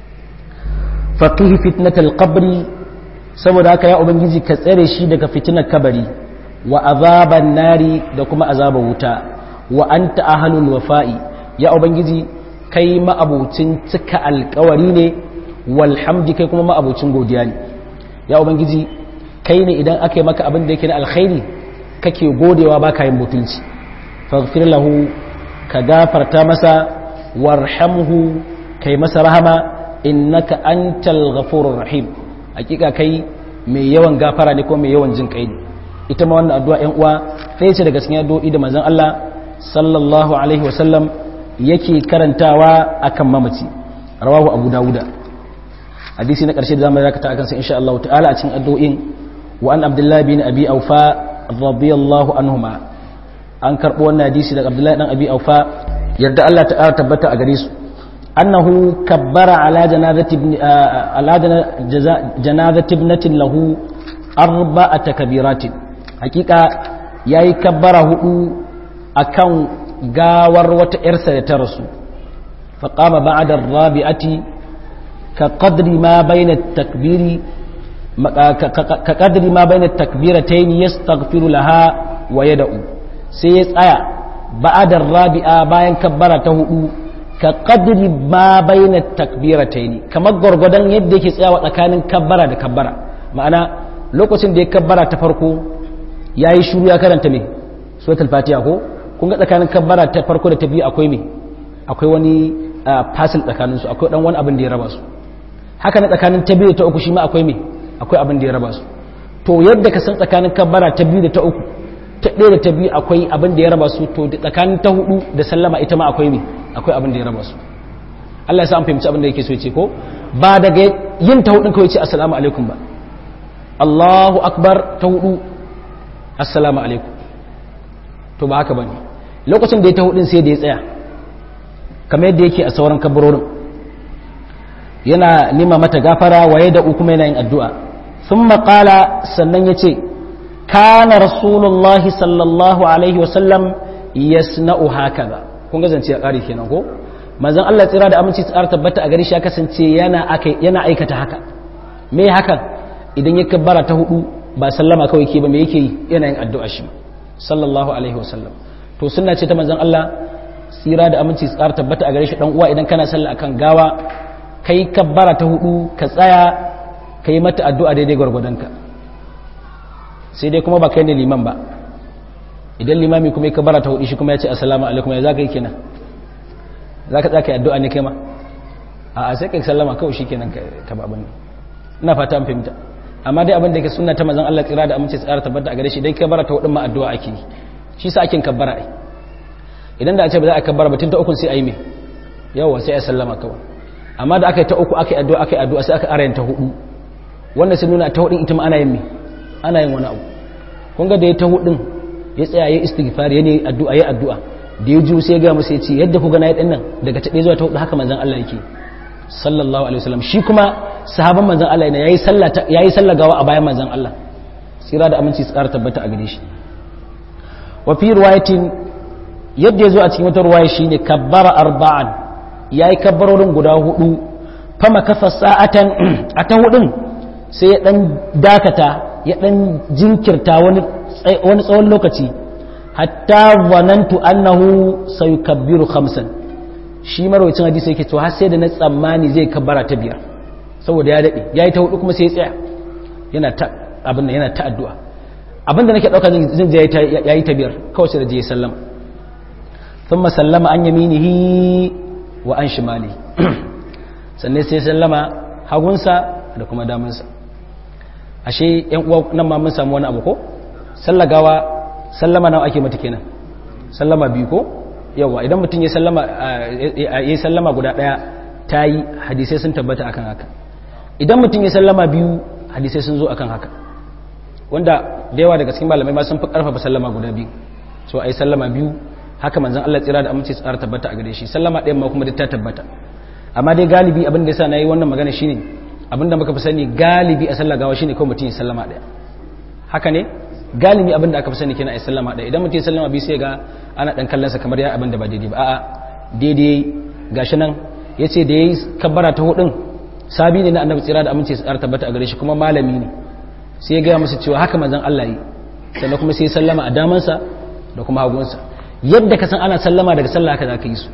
faqih fitnatal qabri saboda haka ya ubangiji ka tsare shi daga fitinar kabari wa azaban nari da kuma azabar wuta wa anta ahlul wafa'i ya ubangiji kai ma'abucin cika alkawari ne walhamdi kai kuma ma'abucin godiya ne ya ubangiji kai ne idan aka yi maka abin da yake na alkhairi kake godewa ba ka yin mutunci faghfir lahu ka gafarta masa warhamhu kai masa rahama innaka antal ghafurur rahim hakika kai mai yawan gafara ne ko mai yawan jin kai ne ita ma wannan addu'a ƴan uwa ɗaya ce daga cikin addu'o'i da manzon Allah sallallahu alaihi wasallam yake karantawa akan mamaci rawahu abu dawuda hadisi na ƙarshe da zamu dakata akan sa insha Allah ta'ala a cikin addu'o'in wa an abdullahi bin abi aufa radiyallahu anhuma an karbo wannan hadisi daga abdullahi dan abi aufa yarda Allah ta'ala tabbata a gare su annahu kabbara ala janazati ibn ala janazati ibnatin lahu arba'ata kabiratin hakika yayi kabbara hudu akan gawar wata ‘yarsa da ta rasu faƙama ba da rabi'ati ka ƙadri ma bayan takbiri ka ƙadri ma bayan takbira ta yi ya stagfiru laha wa ya da'u sai ya tsaya ba da rabi'a bayan kabbara ta hudu ka ƙadri ma bayan takbira ta yi kamar gwargwadon yadda yake tsayawa tsakanin kabbara da kabbara ma'ana lokacin da ya kabbara ta farko ya yi shuru ya karanta mai suratul fatiha ko kun ga tsakanin kabbara ta farko da ta biyu akwai me akwai wani fasil tsakanin su akwai dan wani abin da ya raba su haka na tsakanin ta biyu da ta uku shi ma akwai me akwai abin da ya raba su to yadda ka san tsakanin kabbara ta biyu da ta uku ta ɗaya da ta biyu akwai abin da ya raba su to tsakanin ta hudu da sallama ita ma akwai me akwai abin da ya raba su Allah ya sa an fahimci abin da yake so ya ce ko ba daga yin ta hudun kawai ce assalamu alaikum ba Allahu akbar ta hudu assalamu alaikum to ba haka bane lokacin da ya ta hudun sai da ya tsaya kamar yadda yake a sauran kabarorin yana nima mata gafara waye da kuma yana yin addu'a thumma qala sannan yace kana rasulullahi sallallahu alaihi wasallam yasna'u hakaza kun ga zance ya kare kenan ko manzon Allah tsira da aminci tsara tabbata a gari shi ya kasance yana yana aikata haka me hakan idan ya kabbara ta hudu ba sallama kawai ke ba me yake yi yana yin addu'a shi sallallahu alaihi wasallam to sunna ce ta manzon Allah tsira da aminci tsara tabbata a gare shi dan uwa idan kana sallah akan gawa kai kabbara ta hudu ka tsaya kai mata addu'a daidai gwargwadonka sai dai kuma ba kai ne liman ba idan limami kuma ya kabbara ta hudu shi kuma ya ce assalamu alaikum ya zaka yi kenan zaka tsaka addu'a ne kai ma a sai kai sallama kawai shi kenan ka ba abin ina fata an fahimta amma dai abin da yake sunna ta manzon Allah tsira da amince tsara tabbata a gare shi dai kabbara ta hudu ma addu'a ake yi shi sa ake kabbara ai idan da a ce ba za a kabbara ba tun ta uku sai a yi me yawa sai a sallama kawai amma da aka yi ta uku aka yi addu'a aka yi addu'a sai aka arayin ta hudu wanda sun nuna ta hudun ita ma ana yin me ana yin wani abu kun ga da ya ta hudun ya tsaya ya istighfar ya ne addu'a ya addu'a da ya ju sai ya ga musu ya ce yadda ku ga na yi dinnan daga ta zuwa ta hudu haka manzon Allah yake sallallahu alaihi wasallam shi kuma sahaban manzon Allah ne yayi sallah yayi sallah gawa a bayan manzon Allah tsira da aminci tsara tabbata a gare shi wa fi riwayatin yadda ya zo a cikin wata ruwaya shine kabbara arba'an ya yi kabbarorin guda hudu fama kafa sa'atan a ta hudun sai ya dan dakata ya dan jinkirta wani tsawon lokaci hatta zanantu annahu sayukabbiru khamsan shi marwacin hadisi yake to har sai da na tsammani zai kabbara ta biyar saboda ya dade yayi ta hudu kuma sai ya tsaya yana ta abin yana ta addu'a abin da nake dauka zan je yayi ta biyar kawai sai da je sallama thumma sallama an yaminihi wa an shimali sannan sai sallama hagunsa da kuma damansa ashe yan uwa nan ma mun samu wani abu ko sallagawa sallama nawa ake mata kenan sallama biyu ko yawa idan mutum ya sallama ya sallama guda daya ta yi hadisai sun tabbata akan haka idan mutum ya sallama biyu hadisai sun zo akan haka wanda da yawa daga cikin malamai ma sun fi karfafa sallama guda biyu so ai sallama biyu haka manzon Allah tsira da aminci tsara tabbata a gare shi sallama ɗayan ma kuma duk ta tabbata amma dai galibi abin da yasa nayi wannan magana shine abin da muka fi sani galibi a sallah gawa shine kawai mutum ya sallama ɗaya haka ne galibi abin da aka fi sani kenan a sallama ɗaya idan mutum ya sallama biyu sai ga ana dan kallon sa kamar ya abin da ba daidai ba a'a daidai gashi nan yace da yayi kabbara ta hudun sabi ne na annabi tsira da aminci tsara tabbata a gare shi kuma malami ne sai ya gaya masa cewa haka manzon Allah yi sannan kuma sai ya sallama a damansa da kuma hagunsa yadda ka san ana sallama daga sallah haka za ka yi su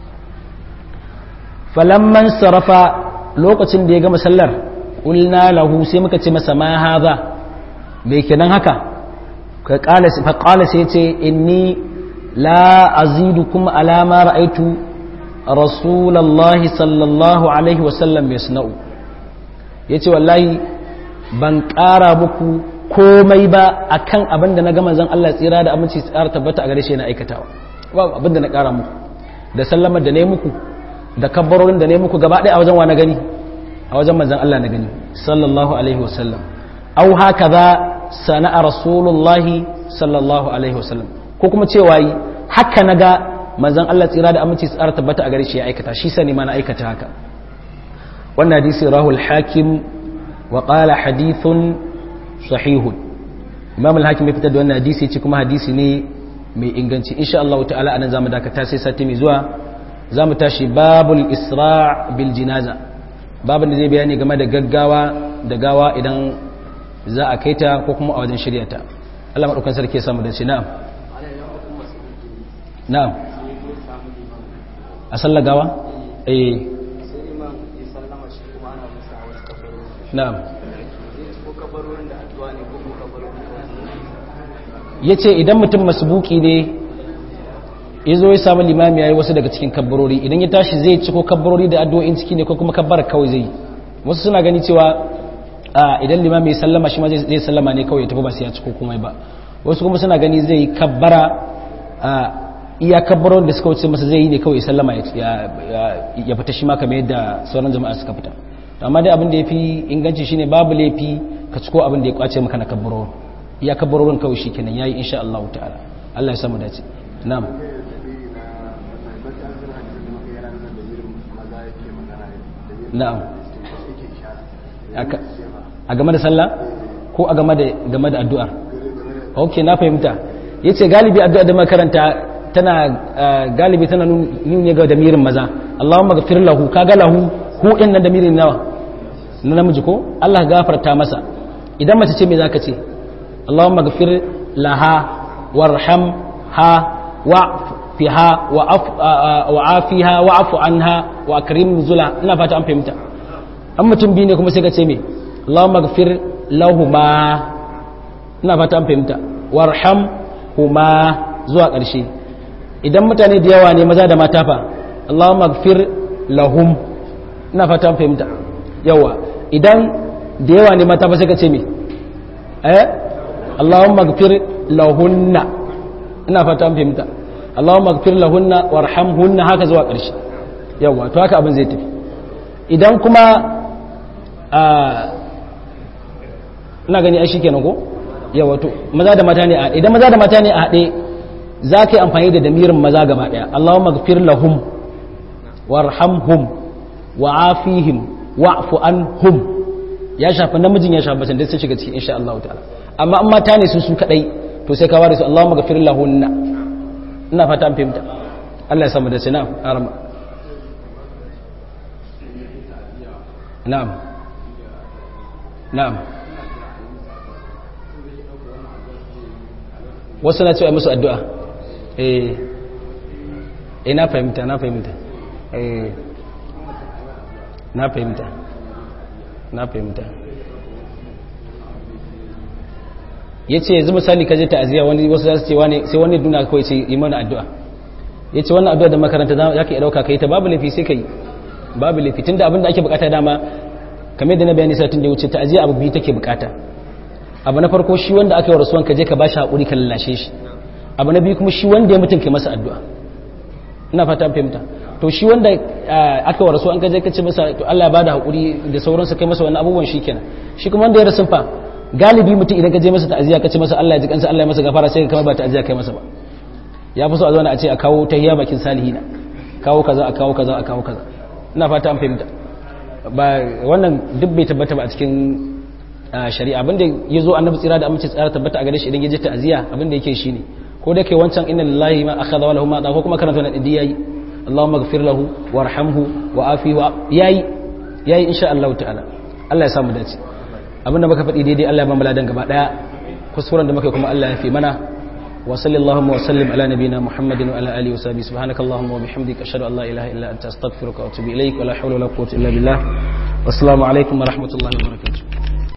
falamman sarrafa lokacin da ya gama sallar ƙulna lahu sai muka ce masa ma haza mai kenan haka fa ƙala sai ce inni la azidu kuma alama ra'aitu rasulallahi sallallahu alaihi wasallam mai suna'u ya ce wallahi ban ƙara muku komai ba akan abin da na gama zan Allah tsira da aminci tsara tabbata a gare shi na aikatawa ba abin da na ƙara muku da sallamar da ne muku da kabbarorin da ne muku gaba ɗaya a wajen wa na gani a wajen manzan Allah na gani sallallahu alaihi wasallam au haka za sana'a rasulullahi sallallahu alaihi wasallam ko kuma cewa yi haka na ga manzan Allah tsira da aminci tsara tabbata a gare shi ya aikata shi sani ma na aikata haka wannan hadisi rahul hakim wa qala hadithun sahihun imam al-hakim ya fitar da wannan hadisi ce kuma hadisi ne mai inganci insha Allah ta'ala anan zamu dakata sai sati mai zuwa zamu tashi babul isra' bil jinaza babin da zai bayani game da gaggawa da gawa idan za a kaita ko kuma a wajen shirya ta Allah madaukan sarki ya samu da shi na'am na'am a sallar gawa eh na'am ya ce idan mutum masbuki ne ya zo ya samu limami ya yi wasu daga cikin kabbarori idan ya tashi zai ciko kabbarori da addu'o'in ciki ne ko kuma kabbar kawai zai wasu suna gani cewa idan limami ya sallama shi ma zai sallama ne kawai ya tafi ba sai ya ciko komai ba wasu kuma suna gani zai kabbara iya kabbarorin da suka wuce masa zai yi ne kawai ya sallama ya fita shi ma kamar yadda sauran jama'a suka fita amma dai abin da ya fi inganci shine babu laifi ka ciko abin da ya kwace maka na kabbarorin ya kabbarorin kawai shi kenan yayi insha Allah ta'ala Allah ya samu dace na'am na'am a game da sallah ko a game da game da addu'ar ok na fahimta yace galibi addu'a da makaranta tana galibi tana nuni ga damirin maza Allahumma ghfir lahu kaga lahu hu din nan damirin nawa na namiji ko Allah gafarta masa idan mace ce me zaka ce Allahumma ghfir laha warhamha wa'fiha wa'afiha wa'fu anha wa akrim nuzula ina fata an fahimta an mutum biyu ne kuma sai ka ce me Allahumma ghfir lahuma ina fata an fahimta warhamhuma zuwa ƙarshe idan mutane da yawa ne maza da mata fa Allahumma gfir lahum ina fata an fahimta yawa idan da yawa ne mata ba sai ka ce me eh Allahumma gfir lahunna ina fata an fahimta Allahumma gfir lahunna warhamhunna haka zuwa ƙarshe yawa to haka abin zai tafi idan kuma ina gani ai shikenan ko yawa to maza da mata ne a idan maza da mata ne a haɗe za ka yi amfani da damirin maza gaba ɗaya Allahumma gfir lahum warhamhum wa'afihim wa'fu anhum ya shafi namijin ya shafi bacin da sun shiga cikin insha Allah ta'ala amma in mata ne su su kadai to sai ka ware su Allahumma gfir lahunna ina fata an fahimta Allah ya samu da sina arama na'am na'am wasu na cewa musu addu'a eh eh na fahimta na fahimta eh na fahimta na fahimta ya ce yanzu misali ka je ta'aziyya wani wasu za su ce wani sai wani duna kawai ce yi mana addu'a ya ce wannan addu'a da makaranta za ka yi ɗauka ka yi ta babu laifi sai ka yi babu laifi tun da abin da ake bukata dama kamar da na bayani satin da ya wuce ta'aziyya abu biyu take bukata abu na farko shi wanda aka yi rasuwan ka je ka bashi haƙuri ka lallashe shi abu na biyu kuma shi wanda ya mutum ke masa addu'a ina fata fahimta to shi wanda aka yi rasuwan ka je ka ce masa to Allah ya bada haƙuri da sauransu kai masa wani abubuwan shi kenan shi kuma wanda ya rasu fa galibi mutum idan ka je masa ta'aziyya ka ce masa Allah ya ji kansa Allah ya masa gafara sai ka ba ta'aziyya kai masa ba ya fi so a zauna a ce a kawo tahiyya bakin salihina kawo kaza a kawo kaza a kawo kaza ina fata an fahimta ba wannan duk bai tabbata ba a cikin shari'a abinda ya zo annabi tsira da amince tsara tabbata a gare shi idan ya je ta'aziyya abinda yake shine ko da kai wancan inna lillahi ma akhadha wa lahu ma ko kuma karanta wannan idi yayi Allahumma ighfir lahu warhamhu wa afi wa yayi yayi insha Allah ta'ala Allah ya samu dace abinda muka faɗi daidai Allah ya ba mu ladan gaba daya kuskuren da muka kuma Allah ya fi mana wa sallallahu wa sallim ala nabiyyina muhammadin wa ala alihi wa sahbihi subhanakallahumma wa bihamdika ashhadu an la ilaha illa anta astaghfiruka wa atubu ilaik wa la hawla wa la quwwata illa billah wassalamu alaikum wa rahmatullahi wa barakatuh